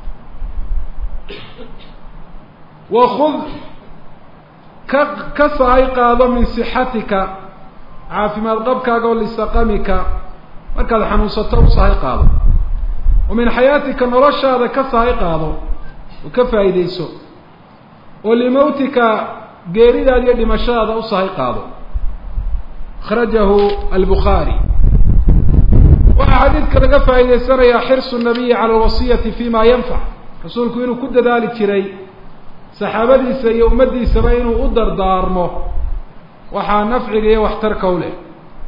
wakud ka ka sahay qaado min sixatika caafimaad qabkaaga oo lisaqamika markaad xanuunsato u sahay qaado wa min xayaatika noloshaada ka sahay qaado oo ka faa'iidayso oo limawtika geeridaada iyo dhimashadaada u sahay qaado akhrajahu albukhaari waxaa xadiidka laga faa'iidaysanayaa xirsu nabiyi cala alwasiyati fi ma yanfac rasuulku inuu ku dadaali jiray saxaabadiisa iyo ummaddiisaba inuu u dardaarmo waxaa nafciga iyo waxtarka u leh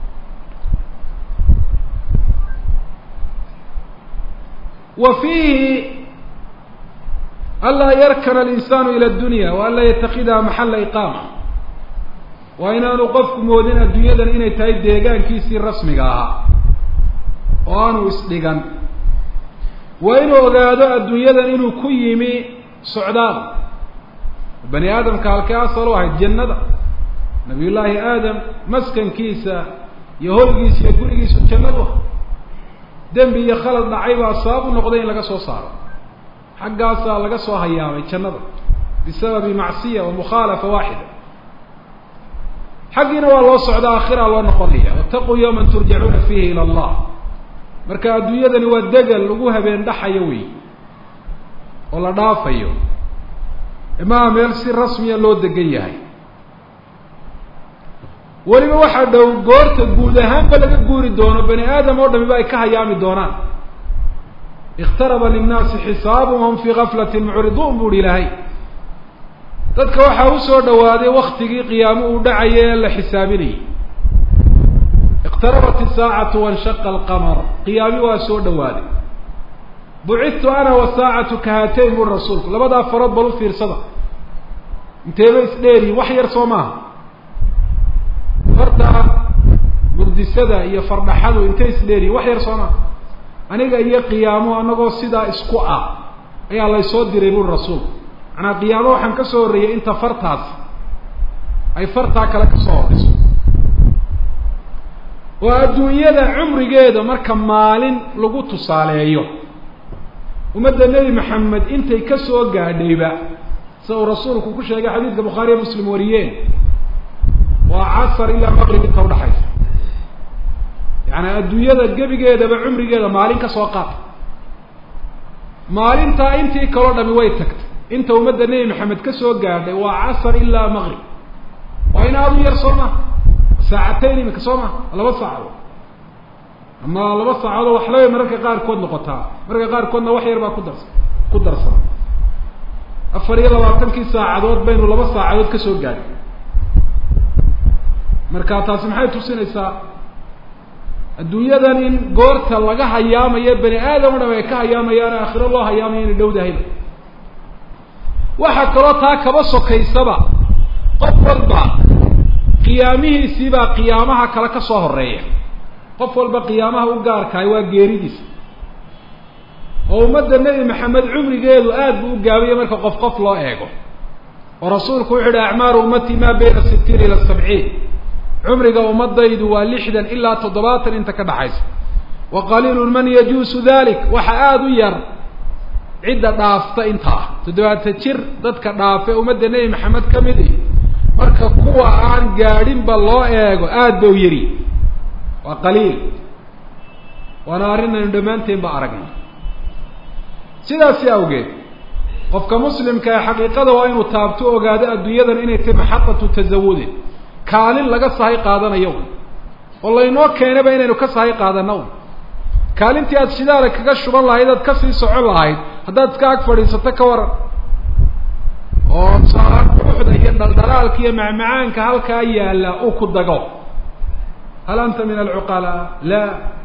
wa fiihi anlaa yarkana alinsaanu ila addunya wa anlaa yatakidaha maxalla iqaama waa inaanu qofku moodin adduunyadan inay tahay deegaankiisii rasmiga ahaa oo aanu isdhigan waa inuu ogaado adduunyadan inuu ku yimi socdaal bani aadamka halkee asal u ahayd jannada nabiy llaahi aadam maskankiisa iyo hoygiisa iyo gurigiisu jannadu ah dembi iyo khalad dhacay baa sabab u noqday in laga soo saaro xaggaasaa laga soo hayaamay jannada bisababi macsiya wa mukhaalafa waaxida xaggiina waa loo socda aakhira loo noqonaya wataquu yawman turjacuuna fiihi ila allah marka adduunyadani waa degal lagu habeen dhaxayo wey oo la dhaafayo imaa meel si rasmiya loo degan yahay weliba waxaa dhow goorta guud ahaanba laga guuri doono bani aadam oo dhamiba ay ka hayaami doonaan ikhtaraba linnaasi xisaabuhum hum fii gaflatin mucriduun buuhi ilaahay dadka waxaa usoo dhawaaday waktigii qiyaamo uu dhacaya ee la xisaabinayay iqtarabat isaacatu wanshaqa alqamar qiyaami waa soo dhawaaday bucidtu ana wasaacatu kahatayn buri rasuulku labadaa farood bal u fiirsada inteeba isdheeriyin wax yar soo maaha farta murdisada iyo fardhaxadu intay isdheeriyin wax yar soo maaha aniga iyo qiyaamo anagoo sidaa isku ah ayaa laysoo diray buri rasuulku manaa qiyaamo waxaan ka soo horreeyay inta fartaas ay fartaa kale ka soo horeyso oo adduunyada cumrigeeda marka maalin lagu tusaaleeyo ummadda nebi maxamed intay ka soo gaadhayba sida uu rasuulku ku sheegay xadiidka bukhaariya muslim wariyeen waa casar ilaa maqrib inta udhaxaysa yaani adduunyada gebigeedaba cumrigeeda maalin ka soo qaata maalintaa intii kaloo dhami way tagtay inta ummadda nebi maxamed ka soo gaadhay waa casar ilaa maqrib waa in aada u yar soo maha saacatayn imika soo maha laba saacadood ama laba saacadood waxlabay mararka qaarkood noqotaa mararka qaarkoodna wax yar baa ku darsa ku darsana afar iyo labaatankii saacadood baynu laba saacadood ka soo gaadhay marka taasi maxay tusinaysaa adduunyadan in goorta laga hayaamayo bani aadam o dham ay ka hayaamayaan aakhiro loo hayaamayo inay dhowdahayba waxaa kaloo taa kaba sokaysaba qof walba qiyaamihiisiibaa qiyaamaha kale ka soo horeeya qof walba qiyaamaha u gaarkahay waa geeridiisa oo ummadda nebi maxamed cumrigeedu aad buu u gaabiye marka qof qof loo eego oo rasuulku wuxu uhi acmaaru ummatii maa bayna sitiin ila sabciin cumriga ummadaydu waa lixdan ilaa toddobaatan inta ka dhaxaysa wa qaliilun man yajuusu dalik waxa aada u yar cidda dhaafta intaa toddobaatan jir dadka dhaafe ummadda nebi maxamed ka mid i marka kuwa aan gaadhinba loo eego aada ba u yari waa qaliil waana arrin aynu dhammaanteen ba aragnay sidaasi awgeed qofka muslimka ee xaqiiqada waa inuu taabto ogaado adduunyadan inay tahay maxaqatu tasawudin kaalin laga sahay qaadanayo un oo laynoo keenaba inaynu ka sahay qaadano un kaalintii aada shidaala kaga shuban lahayd aad kasii socon lahayd haddaad iska ag fadhiisato ka waran oo saaruuxda iyo dhaldhalaalka iyo macmacaanka halkaa yaalla uu ku dago hal anta min alcuqalaa la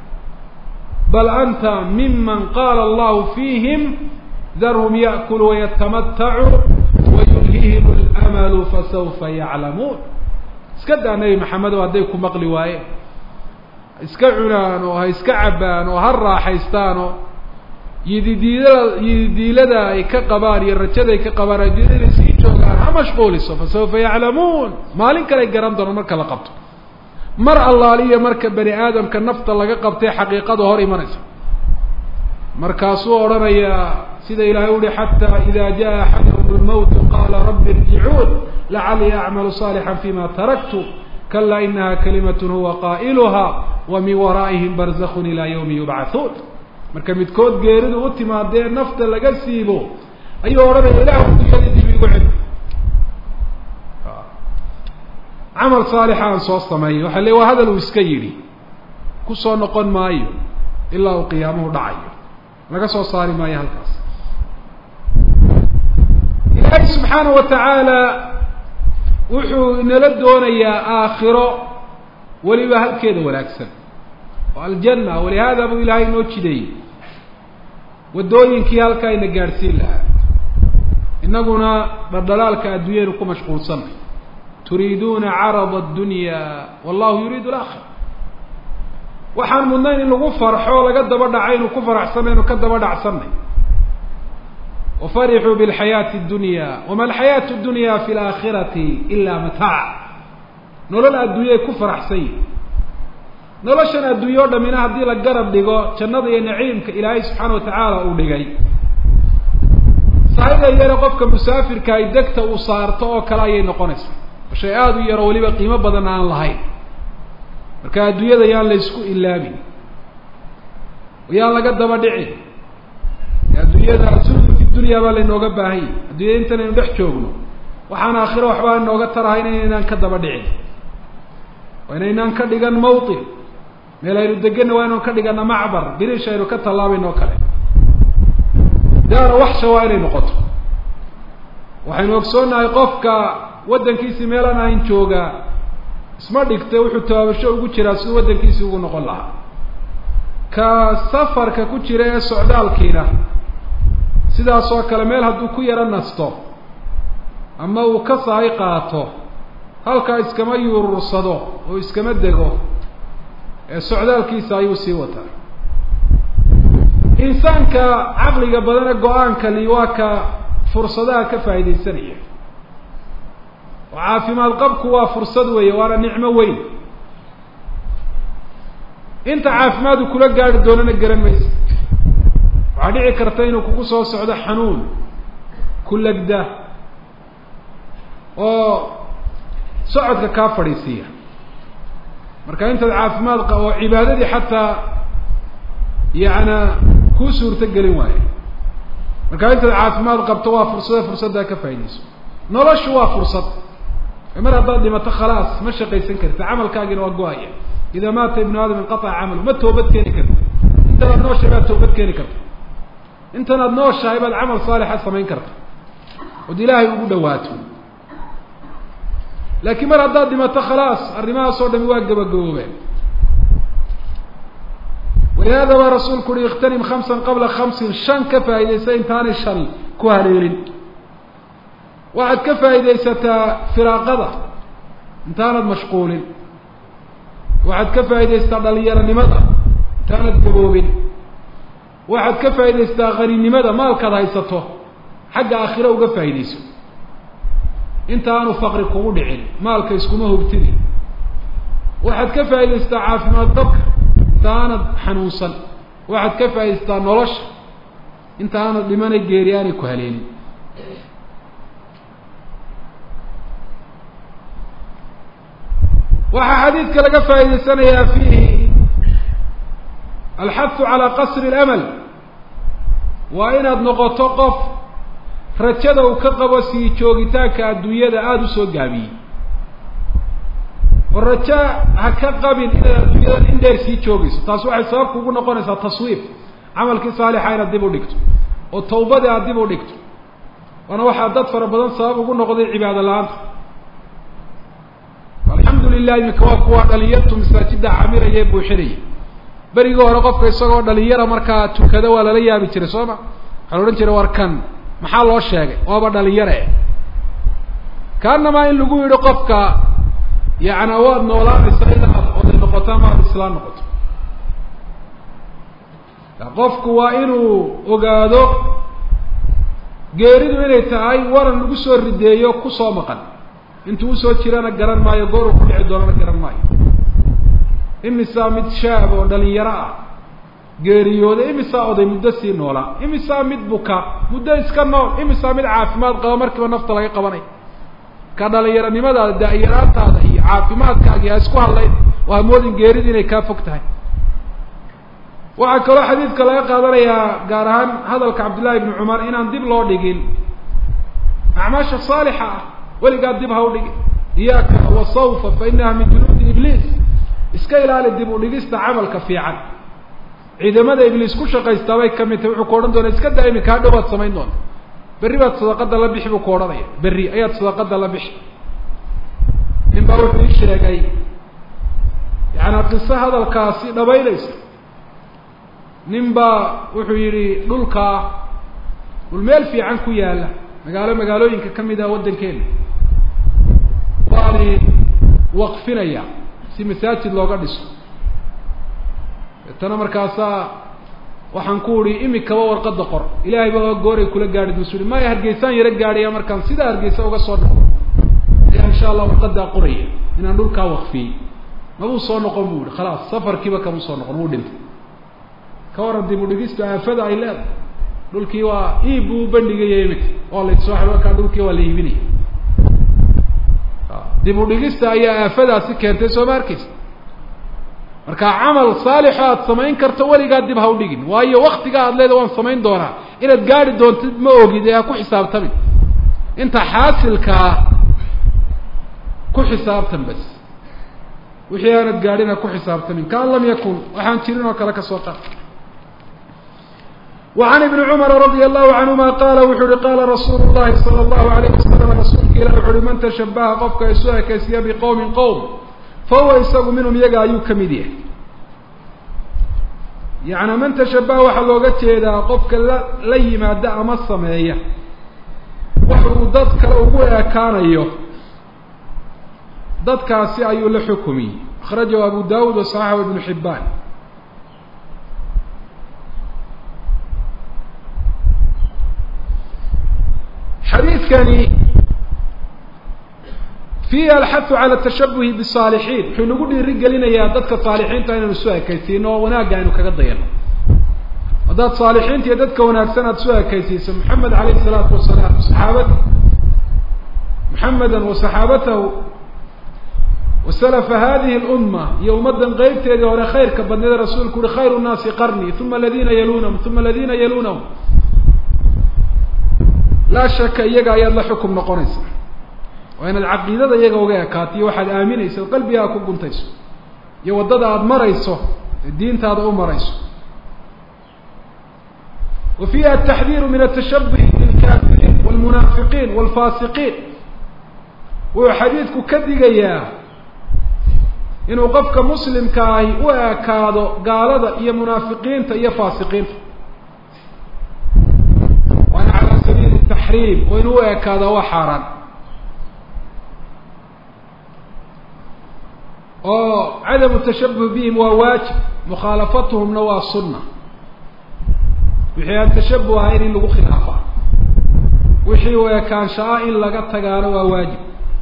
bal anta miman qaala allahu fiihim darhum ya'kulu wayatamatacuu wayulhihim alamalu fasawfa yaclamuun iska daa nebi maxamedow hadday ku maqli waayeen ha iska cunaan oo ha iska cabbaan oo ha raaxaystaan oo yididiilada yididiilada ay ka qabaan iyo rajada ay ka qabaan adduunyada inay sii joogaan ha mashquuliso fasawfa yaclamuun maalin kale ay garan doonaan marka la qabto mar allaaliya marka bani aadamka nafta laga qabtay xaqiiqada hor imanaysa markaasuu odhanayaa sida ilahay uhi xataa ida jaa axadahum lmowtu qaala rabbi irjicuun lacalii acmalu saalixan fima taraktu kala inaha kalimat huwa qaa'iluha wa min waraa'ihim barzakun ilaa yawmi yubcathuun marka midkood geeridu u timaadee nafta laga siibo ayuu odhanaya ilahu dunyadii dib igu celi camal saalixa aan soo sameeyo waxa le waa hadal uu iska yidhi kusoo noqon maayo ilaa uu qiyaamuhu dhacayo laga soo saari maayo halkaas ilaahay subxaanahu wa tacaala wuxuu inala doonayaa aakhiro weliba halkeeda wanaagsan oo aljanna walihaada buu ilaahay inoo jideeyey waddooyinkii halkaa ina gaadhsiin lahaa innaguna dhaldhalaalka adduunyaynu ku mashquulsanay turiiduuna carada addunya wallahu yuriidu alaakhira waxaan mudnayn in lagu farxo laga daba dhacaynu ku faraxsanaynu ka daba dhacsanay wafarixuu bilxayaati اdunya wama alxayaatu اdunya fi laakhirati ila mataac nolol adduunyay ku faraxsan yihin noloshan adduunye o dhamina haddii la garab dhigo jannada iyo naciimka ilaahay subxaana watacaala uu dhigay sahayda yare qofka musaafirka ay degta uu saarto oo kale ayay noqonaysaa shay aada u yaro weliba qiimo badan aan lahayn marka adduunyada yaan la isku ilaabin yaan laga daba dhicin adduunyada suldu fi dunya baa laynooga baahanya adduunyada intanaynu dhex joogno waxaan aakhiro waxbaa inooga tarahayn inaynaan ka daba dhicin waa inaynaan ka dhigan mawtin meel aynu deganna waa inaan ka dhigana macbar birish aynu ka tallaabayno o kale daara waxsha waa inay noqoto waxaynu ogsoonnahay qofka waddankiisii meelaan ahayn joogaa isma dhigta wuxuu tabaabasho ugu jiraa siduu waddankiisii ugu noqon lahaa ka safarka ku jira ee socdaalkiina sidaas oo kale meel hadduu ku yaro nasto ama uu ka sahay qaato halkaa iskama yuurursado oo iskama dego ee socdaalkiisa ayuu sii wataa insaanka caqliga badane go-aankani waa ka fursadaha ka faa'iidaysanaya oo caafimaad qabku waa fursad weeye waana nicmo weyn inta caafimaadu kula gaari doonana garan maysa waxaa dhici karta inuu kugu soo socdo xanuun ku legda oo socodka kaa fadhiisiiya marka intaad caafimaad qa oo cibaadadii xataa yaana kuu suurto gelin waayo marka intaad caafimaad qabto waa fursada fursaddaa ka faaidayso noloshu waa fursad mar haddaad dhimato khalaas ma shaqaysan karta camalkaagina waa go-aya idaa maata ibnu aadam inqataca camalu ma toobad keeni karta intanaad nooshahay baad toobad keeni karta intanaad nooshahay baad camal saalixa samayn karta ood ilaahay ugu dhawaato laakiin mar haddaad dhimato khalaas arrimahaas oo dhami waa gabagaboobeen walihaada baa rasuulku uhi ikhtanim khamsan qabla khamsin shan ka faa'iidaysa intaanay shani ku haleelin waxaad ka faa'iidaysataa firaaqada intaanad mashquulin waxaad ka faa'iidaysataa dhalinyaronimada intaanad gaboobin waxaad ka faa'iidaysataa haninimada maalkaad haysato xagga aakhiro uga faa'iidayso inta aanu faqri kugu dhicin maalka iskuma hubtini waxaad ka faa'iidaysataa caafimaad qabka inta aanad xanuunsan waxaad ka faa'iidaysataa nolosha inta aanad dhimanay geeri aanay ku haleelin waxaa xadiidka laga faa'iidaysanayaa fiihi alxahu calaa qasri اlamal waa inaad noqoto qof rajada uu ka qabo sii joogitaanka adduunyada aada usoo gaabiyey oo raja ha ka qabin inaad adduunyada in dheer sii joogayso taas waxay sabab kugu noqonaysaa taswiif camalkii saalixa inaad dib u dhigto oo tawbadii aad dib u dhigto waana waxaa dad fara badan sabab ugu noqday cibaado la-aanta alxamdu lilah iminka waa kuwa dhalinyartu masaajida camiraya ee buuxinaya berigii hore qofka isagoo dhalinyara markaa tukada waa lala yaabi jiray soo ma waxaa la odhan jiray war kan maxaa loo sheegay waaba dhalinyare kaanamaa in lagu yidhi qofka yacni waad noolaanaysaa inaad oday noqoto ama aad islaan noqoto qofku waa inuu ogaado geeridu inay tahay waran lagu soo rideeyo kusoo maqan intuu usoo jirana garan maayo goor uu ku dhici doonana garan maayo imisaa mid shaab oo dhalinyaro ah geeriyooday imisaa oday muddo sii noolaa imisaa mid buka muddo iska nool imisaa mid caafimaad qaba markiiba nafta laga qabanay ka dhalinyaronimadaada da-yaraantaada iyo caafimaadkaaga ha isku hadlayn oo hamoodin geeridu inay kaa fog tahay waxaa kaloo xadiidka laga qaadanayaa gaar ahaan hadalka cabdillahi ibni cumar inaan dib loo dhigin acmaasha saalixa ah weligaa dib ha u dhigin iyaaka wasawfa fa inaha min junuudi ibliis iska ilaali dib u dhigista camalka fiican ciidamada ibliis ku shaqaystaa bay kamid tahay wuxuu ku odhan doona iska daa iminka hadhow baad samayn doonta berri baad sadaqada la bixi buu ku odhanaya berri ayaad sadaqada la bixi nin baa wuxuu ii sheegay yaani qiso hadalkaasi dhabaynaysa nin baa wuxuu yidhi dhulkaa dhul meel fiican ku yaala magaalo magaalooyinka kamid ah waddankeena waani waqfinaya si masaajid looga dhiso deetana markaasaa waxaan ku uhi imikaba warqada qor ilaahay baa gooray kula gaadhi busu uhi maya hargeysaan yaro gaadhaya markaan sidaa hargeysa uga soo noqdo ayaa insha allah warqadaa qoraya inaan dhulkaa waqfiyey mabuu soo noqon bu ihi khalaas safarkiiba kamuu soo noqon wuu dhintay ka waran dib u dhigistu aafada ay leedahay dhulkii waa iib buu bandhigaya imika waa la soo markaa dhulkii waa la iibinaya dib u dhigista ayaa aafadaasi keentay soo ma arkeysa marka camal saalixo aada samayn karto weligaa dib ha u dhigin waayo waktiga aad leeda waan samayn doonaa inaad gaari doontid ma ogid ee ha ku xisaabtamin inta xaasilkaa ku xisaabtan bas wixii aanad gaadhin ha ku xisaabtamin kaan lam yakun waxaan jirin oo kale ka soo qaad وعن بن cمر رضي الله عنهma qال wuxu uhi qاla رasuul الlahi صلى الله عليه وسلم rasuulka ilah wuxu uhi man تشhaبهa qofka isu ekaysiya بqوم qوم fahuwa isagu minhum iyaga ayuu kamid yahay yaعni man تشhaبهa waxaa looga jeedaa qofka la la yimaada ama sameeya wax uu dad kale ugu ekaanayo dadkaasi ayuu la xukumiyey أخrajahu abu dawud وصaxaxu iبن حibaan xadiidkani fiihi alxathu cala tashabuhi bisaalixiin wuxuu nagu dhiiri gelinayaa dadka saalixiinta inaynu isu ekaysiino oo wanaagga aynu kaga dayano haddaad saalixiinta iyo dadka wanaagsan aada isu ekaysiiso maxamed alayh isalaatu wasalaam saxaabada maxameda wa saxaabatahu wa salafa hadihi lumma iyo ummaddan qeybteedii hore khayrka badneeda rasuulku uhi khayru nnaasi qarnii uma aladiina yalunahum uma aladiina yalunahum laa shaka iyaga ayaad la xukum noqonaysa waa inaad caqiidada iyaga uga ekaato iyo waxaad aaminaysa qalbigaa ku guntayso iyo waddada aada marayso ee diintaada u marayso wa fiiha ataxdiiru min atashabuhi bilkaafiriin walmunaafiqiin walfaasiqiin wuxuu xadiidku ka digayaa inuu qofka muslimka ahi u ekaado gaalada iyo munaafiqiinta iyo faasiqiinta waana calaa sabiili taxriim oo inuu u ekaada waa xaaraan oo cadamu tashabuh bihim waa waajib mukhaalafatuhumna waa sunna wixii aan tashabuh ahayn in lagu khilaafa wixii u ekaansha-a in laga tagaano waa waajib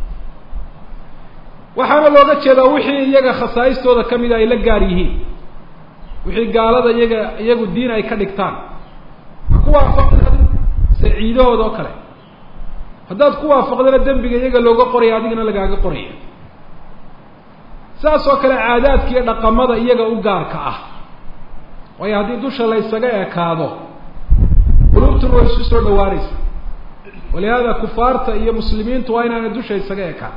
waxaana looga jeedaa wixii iyaga khasaa'istooda kamida ay la gaar yihiin wixii gaalada iyaga iyagu diin ay ka dhigtaan ha ku waafaqin saciidahooda oo kale haddaad ku waafaqdana dembiga iyaga looga qoraya adigana lagaaga qoraya saas oo kale caadaadka iyo dhaqamada iyaga u gaarka ah waayo haddii dusha la ysaga ekaado qulubtuna way isu soo dhawaanaysa walihaada kufaarta iyo muslimiintu waa inaana dusha isaga ekaan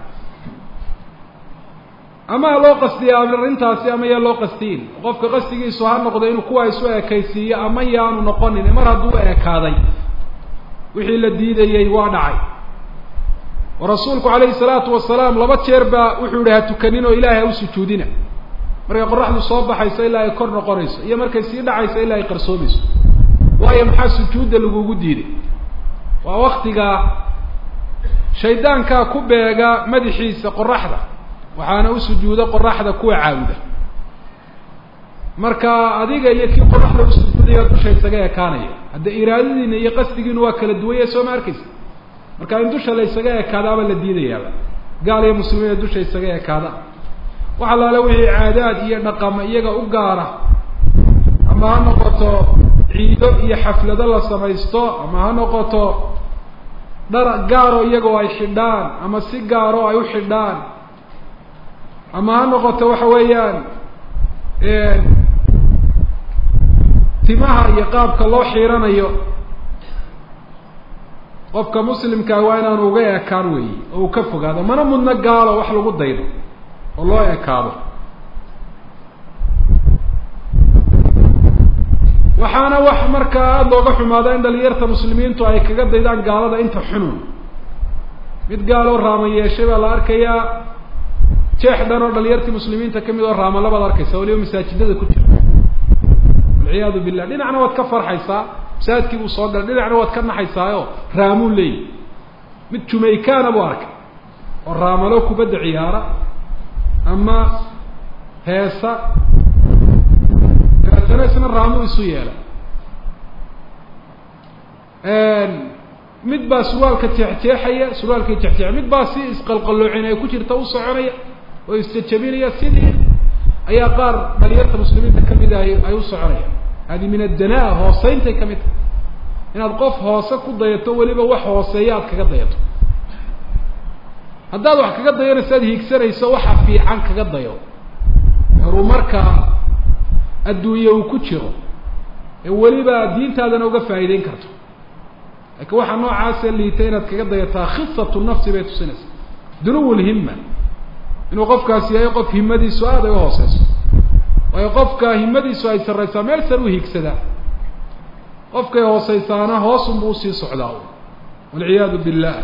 ama ha loo qastiya arrintaasi ama yaa loo qastiin qofka qastigiisu ha noqdo inuu kuwa isu ekaysiiyo ama yaanu noqonin mar hadduu ekaaday wixii la diidayey waa dhacay oo rasuulku calayhi salaatu wasalaam laba jeer baa wuxuu yihi ha tukanin oo ilaahay ha u sujuudina markay qoraxdu soo baxayso ilaa ay kor noqonayso iyo markay sii dhacayso ilaa ay qarsoomayso waayo maxaa sujuudda lagugu diiday waa waktiga shaydaankaa ku beega madaxiisa qoraxda waxaana u sujuuda qoraxda kuwa caabuda marka adiga iyo kii qoraxda usujuudaya dusha isaga ekaanaya hadda iraadadiina iyo qasdigiinu waa kala duwanya soo ma arkeysa marka in dusha la isaga ekaadaaba la diidayaaba gaal iyo muslimiina dusha isaga ekaada wax allaale wixii caadaad iyo dhaqama iyaga u gaara ama ha noqoto ciido iyo xaflado la samaysto ama ha noqoto dhar gaaro iyagoo ay xidhaan ama si gaaro ay u xidhaan ama ha noqoto waxa weeyaan timaha iyo qaabka loo xiiranayo qofka muslimkaa waa inaanu uga ekaan weeye oo uu ka fogaado mana mudno gaalo wax lagu daydo oo loo ekaado waxaana wax markaa aada looga xumaada in dhalinyarta muslimiintu ay kaga daydaan gaalada inta xunun mid gaaloo raama yeeshay baa la arkayaa jeex dhan oo dhalinyartii muslimiinta kamid oo raama labaad arkaysa waliba masaajidada ku jira walciyaadu billah dhinacna waad ka farxaysaa masaajidkii buu soo galay dhinacna waad ka naxaysaayo raamuu leeyi mid jumaykaana buu arkay oo raamalo kubadda ciyaara ama heesa dabeetana isna raamuu isu yeelay mid baa surwaalka jeexjeexaya surwaalkii jeexjeexa mid baa si isqalqaloocin ay ku jirta u soconaya oo isjajabinaya sidii ayaa qaar dhalinyarta muslimiinta kamid ah ay u soconayaan hadi min addanaa hooseyntay kamid tahay inaad qof hoose ku dayato weliba wax hooseeya aad kaga dayato haddaad wax kaga dayanayso aad hiigsanayso waxa fiican kaga dayo horumarka adduunye uu ku jiro ee weliba diintaadana uga faa'iideyn karto laakiin waxaa noocaasee liitay inaad kaga dayataa khisatu nafsi bay tusinaysaa dunuw lhima inuu qofkaasi yahay qof himadiisu aada ay uhooseyso waayo qofka himadiisu ay sarraysaa meel sar u hiigsadaa qofkay hooseysaana hoosunbu usii socdaa walciyaadu billah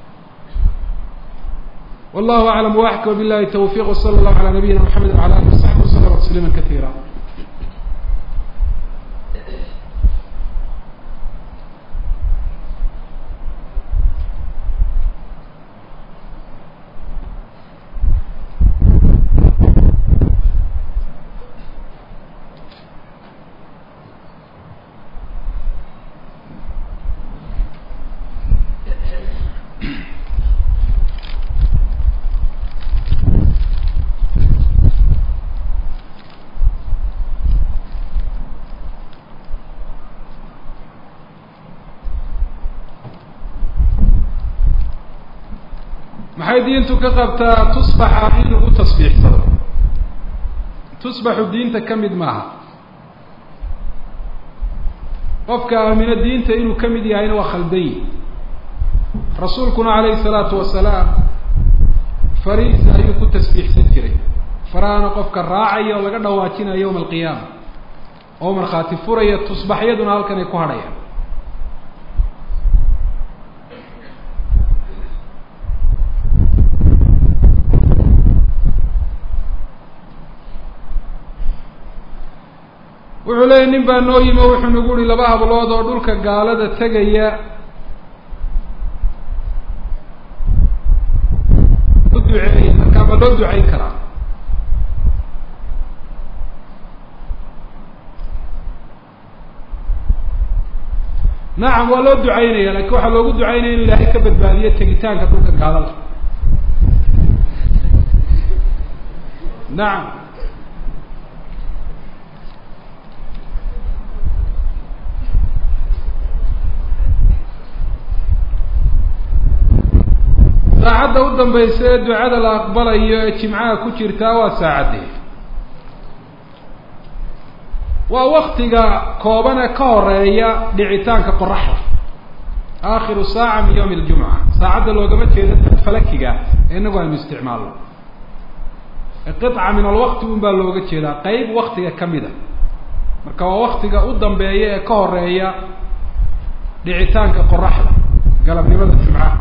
wallahu aclam waxka billahi tawfiq wsala allahu ala nabiyina mxamed wala alih wasaxbi waslama tasliima katiira maxay diintu ka qabtaa tusbaxa in lagu tasbiixsado tusbaxu diinta ka mid maaha qofka aamino diinta inuu ka mid yahayna waa khaldan yihi rasuulkuna calayhi salaatu wasalaam fariisa ayuu ku tasbiixsan jiray farahana qofka raacaya oo laga dhawaajinaya yawma alqiyaama oo markhaati furaya tusbaxyaduna halkan ay ku hadhayaan wuxuu leeyay nin baa noo yimi o wuxuu nagu uhi laba hablood oo dhulka gaalada tegaya u duceeya markaa ma loo ducayn karaa nacam waa loo ducaynaya lakin waxaa loogu ducaynaya inu ilaahay ka badbaadiyo tegitaanka dhulka gaalada nacam saacadda u dambaysa ee ducada la aqbalayo ee jimcaha ku jirtaa waa saacadee waa waktiga kooban ee ka horeeya dhicitaanka qoraxda aakhiru saaca min yawmi aljumca saacadda loogama jeedo falakiga ee inagu aynu isticmaalno qiطca min alwaqti un baa looga jeedaa qeyb waktiga kamida marka waa waktiga u dambeeya ee ka horeeya dhicitaanka qoraxda galabnimada jumcaha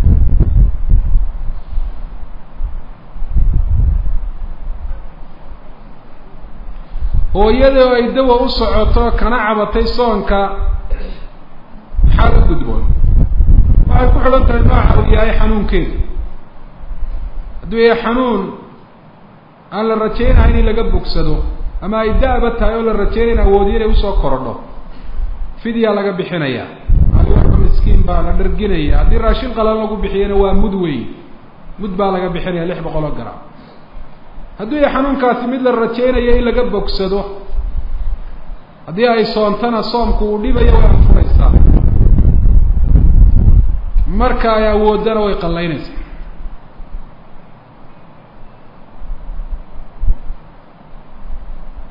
hooyada oo ay dawa u socoto kana cabatay soonka maxaa la gudboon waxay ku xidhan tahay nooca uu yahay xanuunkeedu hadduu yahay xanuun aan la rajaynahayn in laga bogsado ama ay da-ba tahay oo la rajaynayn awoodiyo inay usoo korodho fidyaa laga bixinaya aliwaba miskiin baa la dharginaya haddii raashin qalan lagu bixiyana waa mud weyn mud baa laga bixinaya lix boqol oo garam hadduu yahay xanuunkaasi mid la rajaynayo in laga bogsado haddii ay soontana soomku uu dhibayo way anfuraysaa marka ay awoodana way qallaynaysaa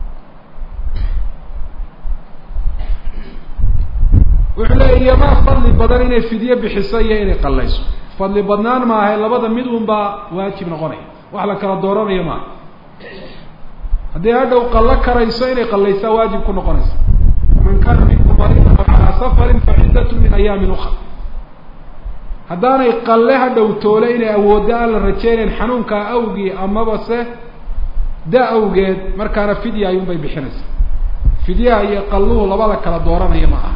wuxuu leeya iyomaa fadli badan inay fidye bixiso iyo inay qallayso fadli badnaan maaha labada mid un baa waajib noqonaya wax la kala dooranayo maaha haddii hadhow qallo karayso inay qallaysaa waajib ku noqonaysa man kaana minkum mariidan aw calaa safarin fa ciddatu min ayaamin ukra haddaanay qalle hadhow toole inay awooddo aan la rajeynayn xanuunkaa awgii amaba se da awgeed markaana fidya ayuunbay bixinaysaa fidyaha iyo qalluhu labada kala dooranaya ma aha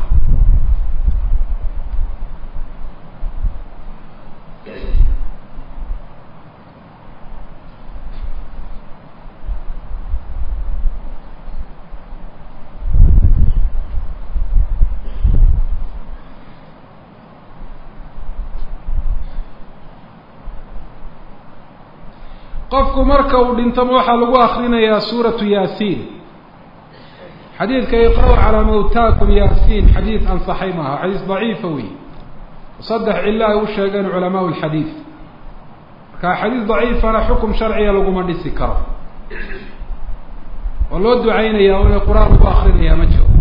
qofku marka uu dhintama waxaa lagu akrinayaa suuratu yaasiin xadiidka iqra' calaa mawtaakum yaasiin xadiid ansaxay maaha xadiis daciifa wey saddex cilo ay u sheegeen culamaa lxadiid marka xadiis daciifana xukum sharciga laguma dhisi karo oo loo ducaynaya o inay qur-aan lagu akrinayaa ma jiro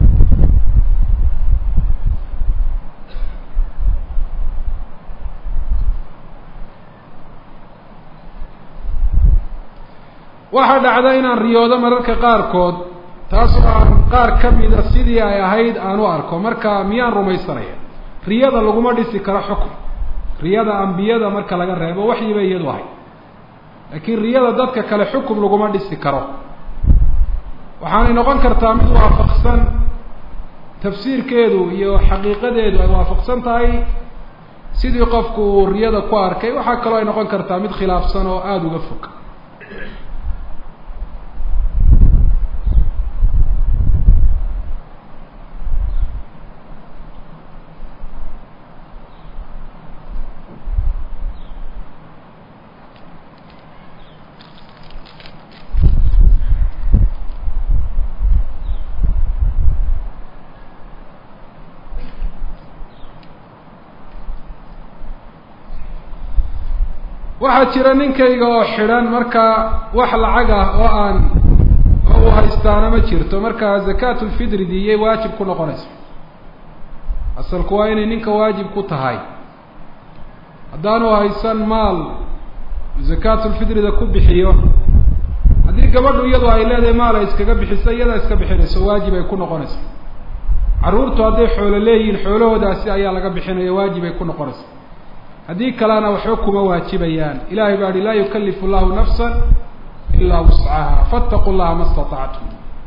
waxaa dhacda inaan riyoodo mararka qaarkood taasoo aan qaar ka mida sidii ay ahayd aan u arko marka miyaan rumaysanaya riyada laguma dhisi karo xukum riyada ambiyada marka laga reebo waxyi bay iyadu ahayd laakiin riyada dadka kale xukum laguma dhisi karo waxaanay noqon kartaa mid waafaqsan tafsiirkeedu iyo xaqiiqadeedu ay waafaqsan tahay sidii qofku uu riyada ku arkay waxaa kaloo ay noqon kartaa mid khilaafsan oo aada uga fog waxaa jira ninkayga oo xidhan markaa wax lacag ah oo aan oo uu haystaana ma jirto markaa zakaatu lfidri diiyay waajib ku noqonaysa asalku waa inay ninka waajib ku tahay haddaanu haysan maal zakaatulfidrida ku bixiyo haddii gabadhu iyadu ay leedahay maal ay iskaga bixiso iyadaa iska bixinayso waajib ay ku noqonaysa carruurtu hadday xoolo leeyihiin xoolahoodaasi ayaa laga bixinaya waajib ay ku noqonaysa haddii kalena waxba kuma waajibayaan ilahay baa hi laa yukalifu llahu nafsa ilaa wuscaha faataqu llaha ma statactum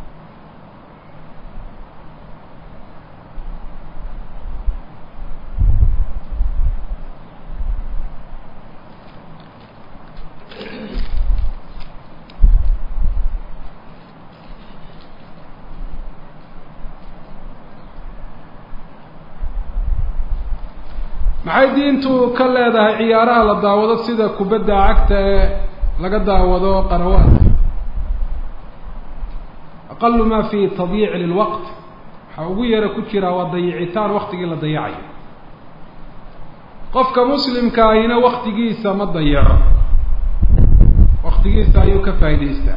maxay diintu ka leedahay ciyaaraha la daawado sida kubadda cagta ee laga daawado qanawaadka aqalu ma fi tadyiic lilwaqt waxaa ugu yara ku jira waa dayicitaan waktigii la dayacayo qofka muslimka ahina waktigiisa ma dayaco waktigiisa ayuu ka faa'idaystaa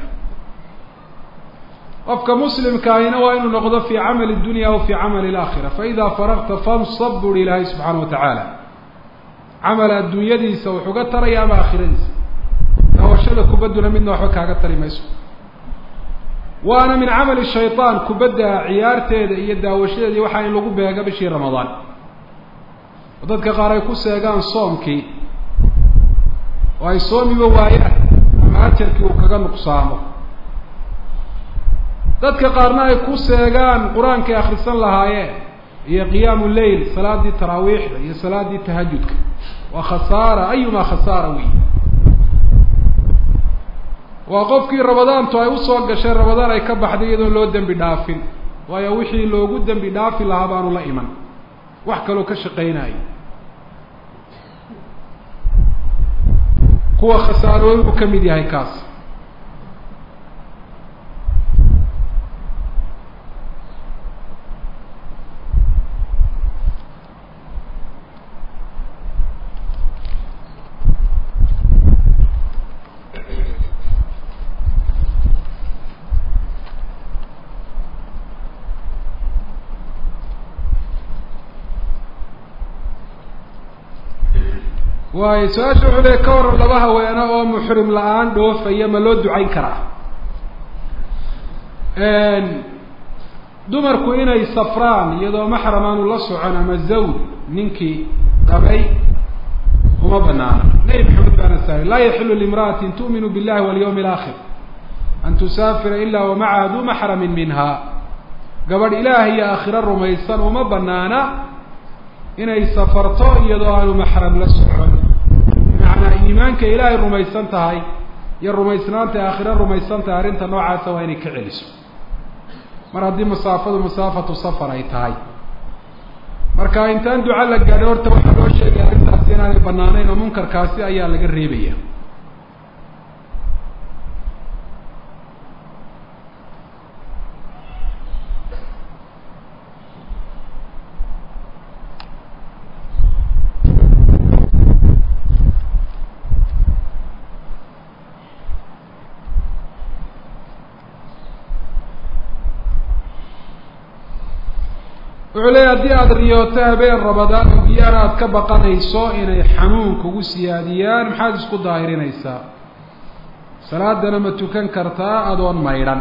qofka muslimka ahina waa inuu noqdo fi camali dunya aw fi camali alaakhira faida faragta fansab buri ilaahay subxaana wa tacaala camal adduunyadiisa wuxuu ga taraya ama aakhiradiisa daawashada kubadduna midna waxba kaaga tari mayso waana min camali shayطaan kubadda ciyaarteeda iyo daawashadeeda waxaa in lagu beega bishii ramadaan oo dadka qaar ay ku seegaan soomkii oo ay soomiba waayaan ama ajarkii uu kaga nuqsaamo dadka qaarna ay ku seegaan qur-aankay akhrisan lahaayeen iyo qiyaamu leyl salaadii taraawiixda iyo salaadii tahajudka waa khasaara ayumaa khasaara wey waa qofkii rabadaantu ay usoo gashay rabadaan ay ka baxday iyadoon loo dembi dhaafin waayo wixii loogu dembi dhaafi lahaa baanu la iman wax kaloo ka shaqaynayo kuwa khasaarooyin uu ka mid yahay kaas waayo su-aasha wuxuu leey ka waran laba haweeno oo muxrim la-aan dhoofaya ma loo ducayn karaa dumarku inay safraan iyadoo maxram aanu la socon ama zawj ninkii qabay uma banaana nebi maxamed baana saari laa yaxilu limra'atin tu'minu billahi walyawmi alaakhir an tusaafira ila wa macaha du maxramin minha gabadh ilaah iyo aakhiro rumaysan uma banaana inay safarto iyadoo aanu maxram la socon bimacnaa iimaanka ilaahay rumaysan tahay iyo rumaysnaanta aakhiro rumaysan tahay arrinta noocaasa waa inay ka celiso mar haddii masaafadu masaafatu safar ay tahay marka intaan duca la gaadhay horta waxaa loo sheegay arrintaasi inaanay banaanayn oo munkarkaasi ayaa laga reebaya wuxuu leeya haddii aada riyooto habeen rabadaan oo biyaana aada ka baqanayso inay xanuun kugu siyaadiyaan maxaad isku daahirinaysaa salaadana ma tukan kartaa adoon maydhan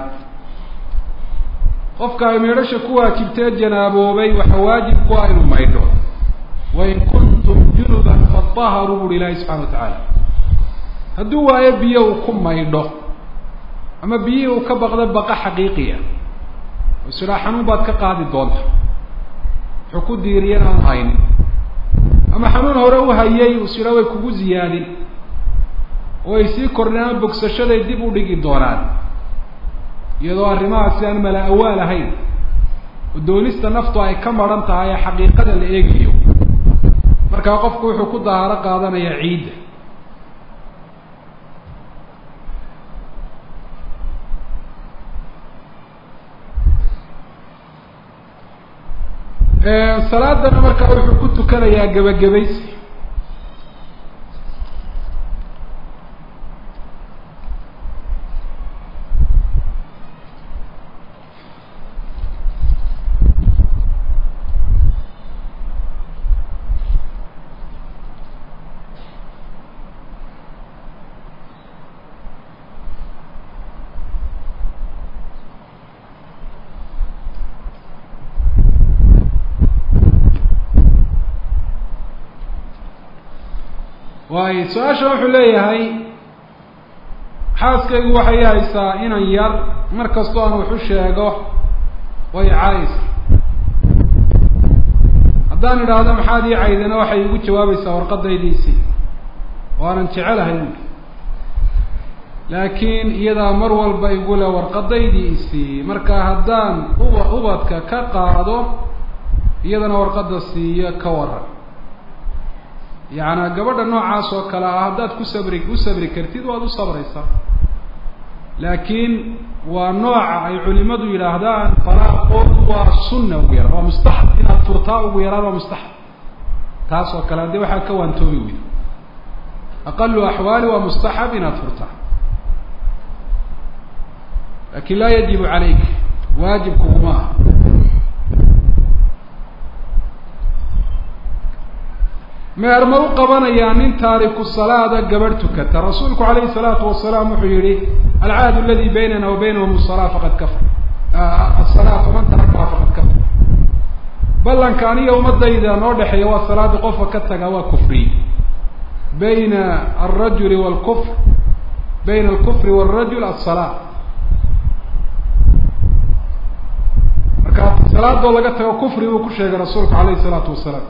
qofka ay maydhasha ku waajibtee janaaboobay waxa waajib ku ah inuu maydho wain kuntum junuban fadaharuu buuhi ilaahi subxana wa tacaala hadduu waayo biyo uu ku maydho ama biyihii uu ka baqdo baqa xaqiiqiya oo isidhaa xanuun baad ka qaadi doonta wuxuu ku diiriyan aan haynin ama xanuun hore u hayay uu sidhaa way kugu ziyaadin oo ay sii kordhin ama bogsashaday dib u dhigi doonaan iyadoo arrimahaasi aan mala awaal ahayn oo doonista naftu ay ka maran tahay ee xaqiiqada la eegayo markaa qofku wuxuu ku dahaaro qaadanayaa ciidda salaadana markaa wuxuu ku tukanayaa gebagabaysi waayo su-aasha wuxuu leeyahay xaaskaygu waxay haysaa inan yar mar kastoo aan waxu sheego way caayisa haddaan idhaahdo maxaad ii caydana waxay igu jawaabaysaa warqadaydiisii oo aanan jecelahay buuli laakiin iyadaa mar walba igule warqadaydiisii marka haddaan uba ubadka ka qaado iyadana warqadda siiyo ka waran yacnaa gabadha noocaas oo kale ah haddaad ku sabri u sabri kartid waad u sabraysaa laakiin waa nooca ay culimadu yidhaahdaan falaaqoodu waa sunna ugu yaraan waa mustaxab inaad furtaa ugu yaraan waa mustaxab taas oo kale haddii waxaa ka waantoobi weydo aqalu axwaali waa mustaxab inaad furtaa lakin laa yajibu calayk waajib kuguma aha meer ma u qabanayaa nin taariku salaada gabadh tukata rasuulku calayhi salaatu wasalaam wuxuu yihi alcaahd aladi baynana wa baynahum salaa faqad kafar asalaa faman tarakaha faqad kafar ballanka aniga ummadayda noo dhexeeya waa salaada qofka ka taga waa kufriy bayna alrajuli wlkufr bayna alkufri wاlrajul aلsalaa marka salaadoo laga tago kufri buu ku sheegay rasuulku calayhi salaatu wasalaam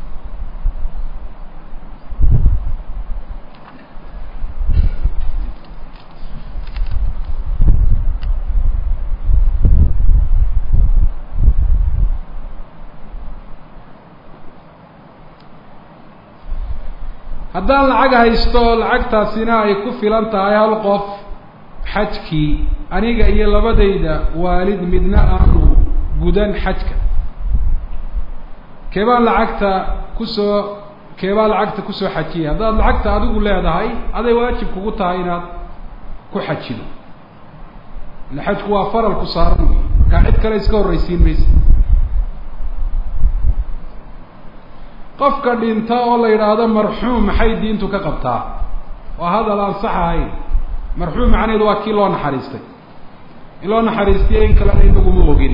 haddaan lacag haysto lacagtaasina ay ku filan tahay hal qof xajkii aniga iyo labadayda waalid midna aanu gudan xajka keebaan lacagta kusoo keebaa lacagta kusoo xajiyay haddaad lacagta adigu leedahay aday waajib kugu tahay inaad ku xajido ila xajku waa faral ku saaran wey markaa cid kale iska horraysiin maysa qofka dhinta oo la yidhaahdo marxuum maxay diintu ka qabtaa waa hadal aan sax ahayn marxuum macnaheedu waa kii loo naxariistay in loo naxariistiyo in kalena inaguma ogin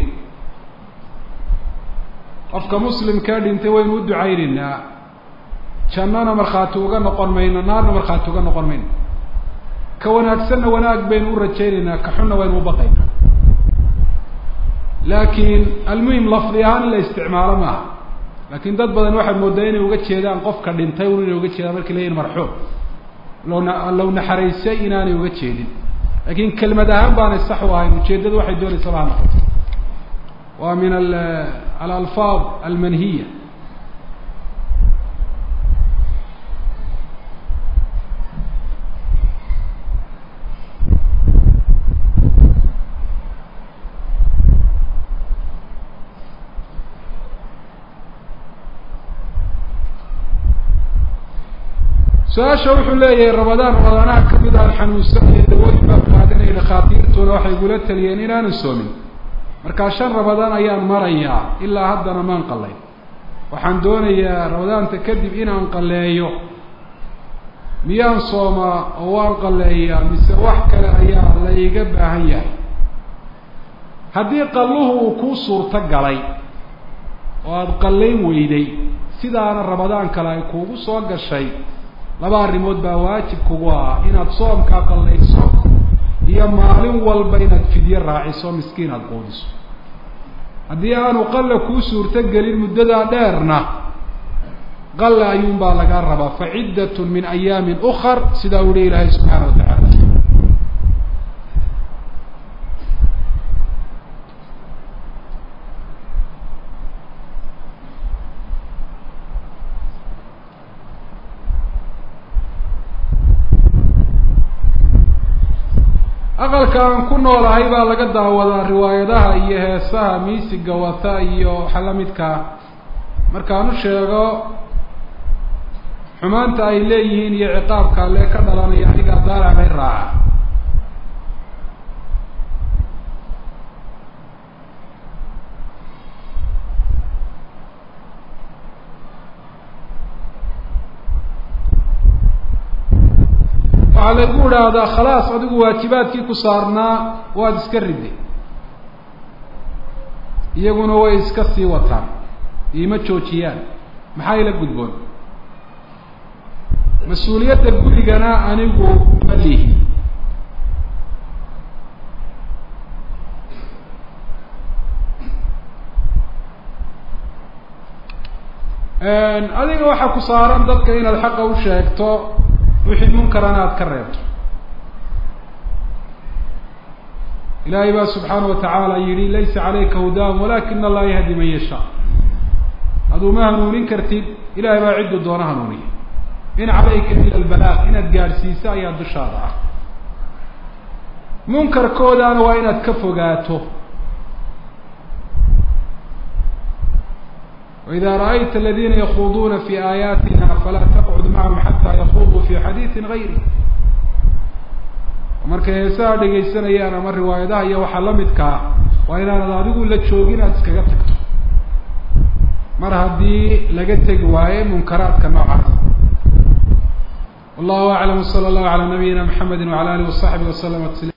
qofka muslimkaa dhintay waynu u ducaynaynaa jannana markhaati uga noqon mayno naarna markhaati uga noqon mayno ka wanaagsanna wanaag baynu u rajaynaynaa ka xunna waynu u baqaynaa laakiin almuhim lafdi ahaan in la isticmaalo maaha laakiin dad badan waxaad moodaa inay uga jeedaan qofka dhintay un inay uga jeedaan markay leeyihin marxuum lowna low naxariisay inaanay uga jeedin laakiin kelmad ahaan baanay sax u ahayn ujeeddadu waxay doonaysaba ha noqoto waa min alalfaad almanhiya su-aasha wuxuu leeyahay rabadaan rabadaanaha kamid aan xanuunsanaya dawooyin baan qaadanaya dhakhaatiirtuna waxay igula taliyeen inaanu soomin markaa shan rabadaan ayaan marayaa ilaa haddana maan qalayn waxaan doonayaa rabadaanta kadib inaan qaleeyo miyaan soomaa oo waan qaleeyaa mise wax kale ayaa la iga baahan yahay haddii qalluhu uu kuu suurto galay oo aada qallayn weyday sidaana rabadaan kale ay kuugu soo gashay laba arrimood baa waajib kugu ah inaad soomkaa qallayso iyo maalin walba inaad fidyo raaciso miskiin aada quudiso haddii aanu qalla kuu suurto gelin muddadaa dheerna qalla ayuunbaa lagaa rabaa fa ciddatun min ayaamin ukar sidaa u yihi ilaahay subxaana wa tacaala aqalka aan ku noolahay baa laga daawadaa riwaayadaha iyo heesaha miisiga wata iyo waxa la midkaa markaan u sheego xumaanta ay leeyihiin iyo ciqaabka alle ka dhalanaya anigaa daaracay raaca waxaa lagu idhaahdaa khalaas adigu waajibaadkii ku saarnaa waad iska riday iyaguna way iska sii wataan iima joojiyaan maxaa ila gudboon mas-uuliyadda gurigana anigu ma lihi adiga waxaa ku saaran dadka inaad xaqa u sheegto wixii munkarana aada ka reebto ilaahay baa subxaana wa tacaala yihi laysa calayka hudaahum walakina allaha yahdi man yashaa aduu ma hanuunin kartid ilahay baa cidduu doona hanuuniya in calayka ila albalaaq inaad gaadhsiiso ayaa dushaada ah munkarkoodaana waa inaad ka fogaato وإذا رأيت الذين يخوضون في آياتنا فلا تقعد معهم حتى يخوضوا في xadيiثi غayri markay heesaha dhegaysanayaan ama riwaayadaha iyo waxaa la midkaa waa inaanad adigu la joogin aad iskaga tagto mar haddii laga tegi waaye munkaraadka noocaas والله أعلم وصلى الله على نبينا محمد وعلى آله وصحبه وسلم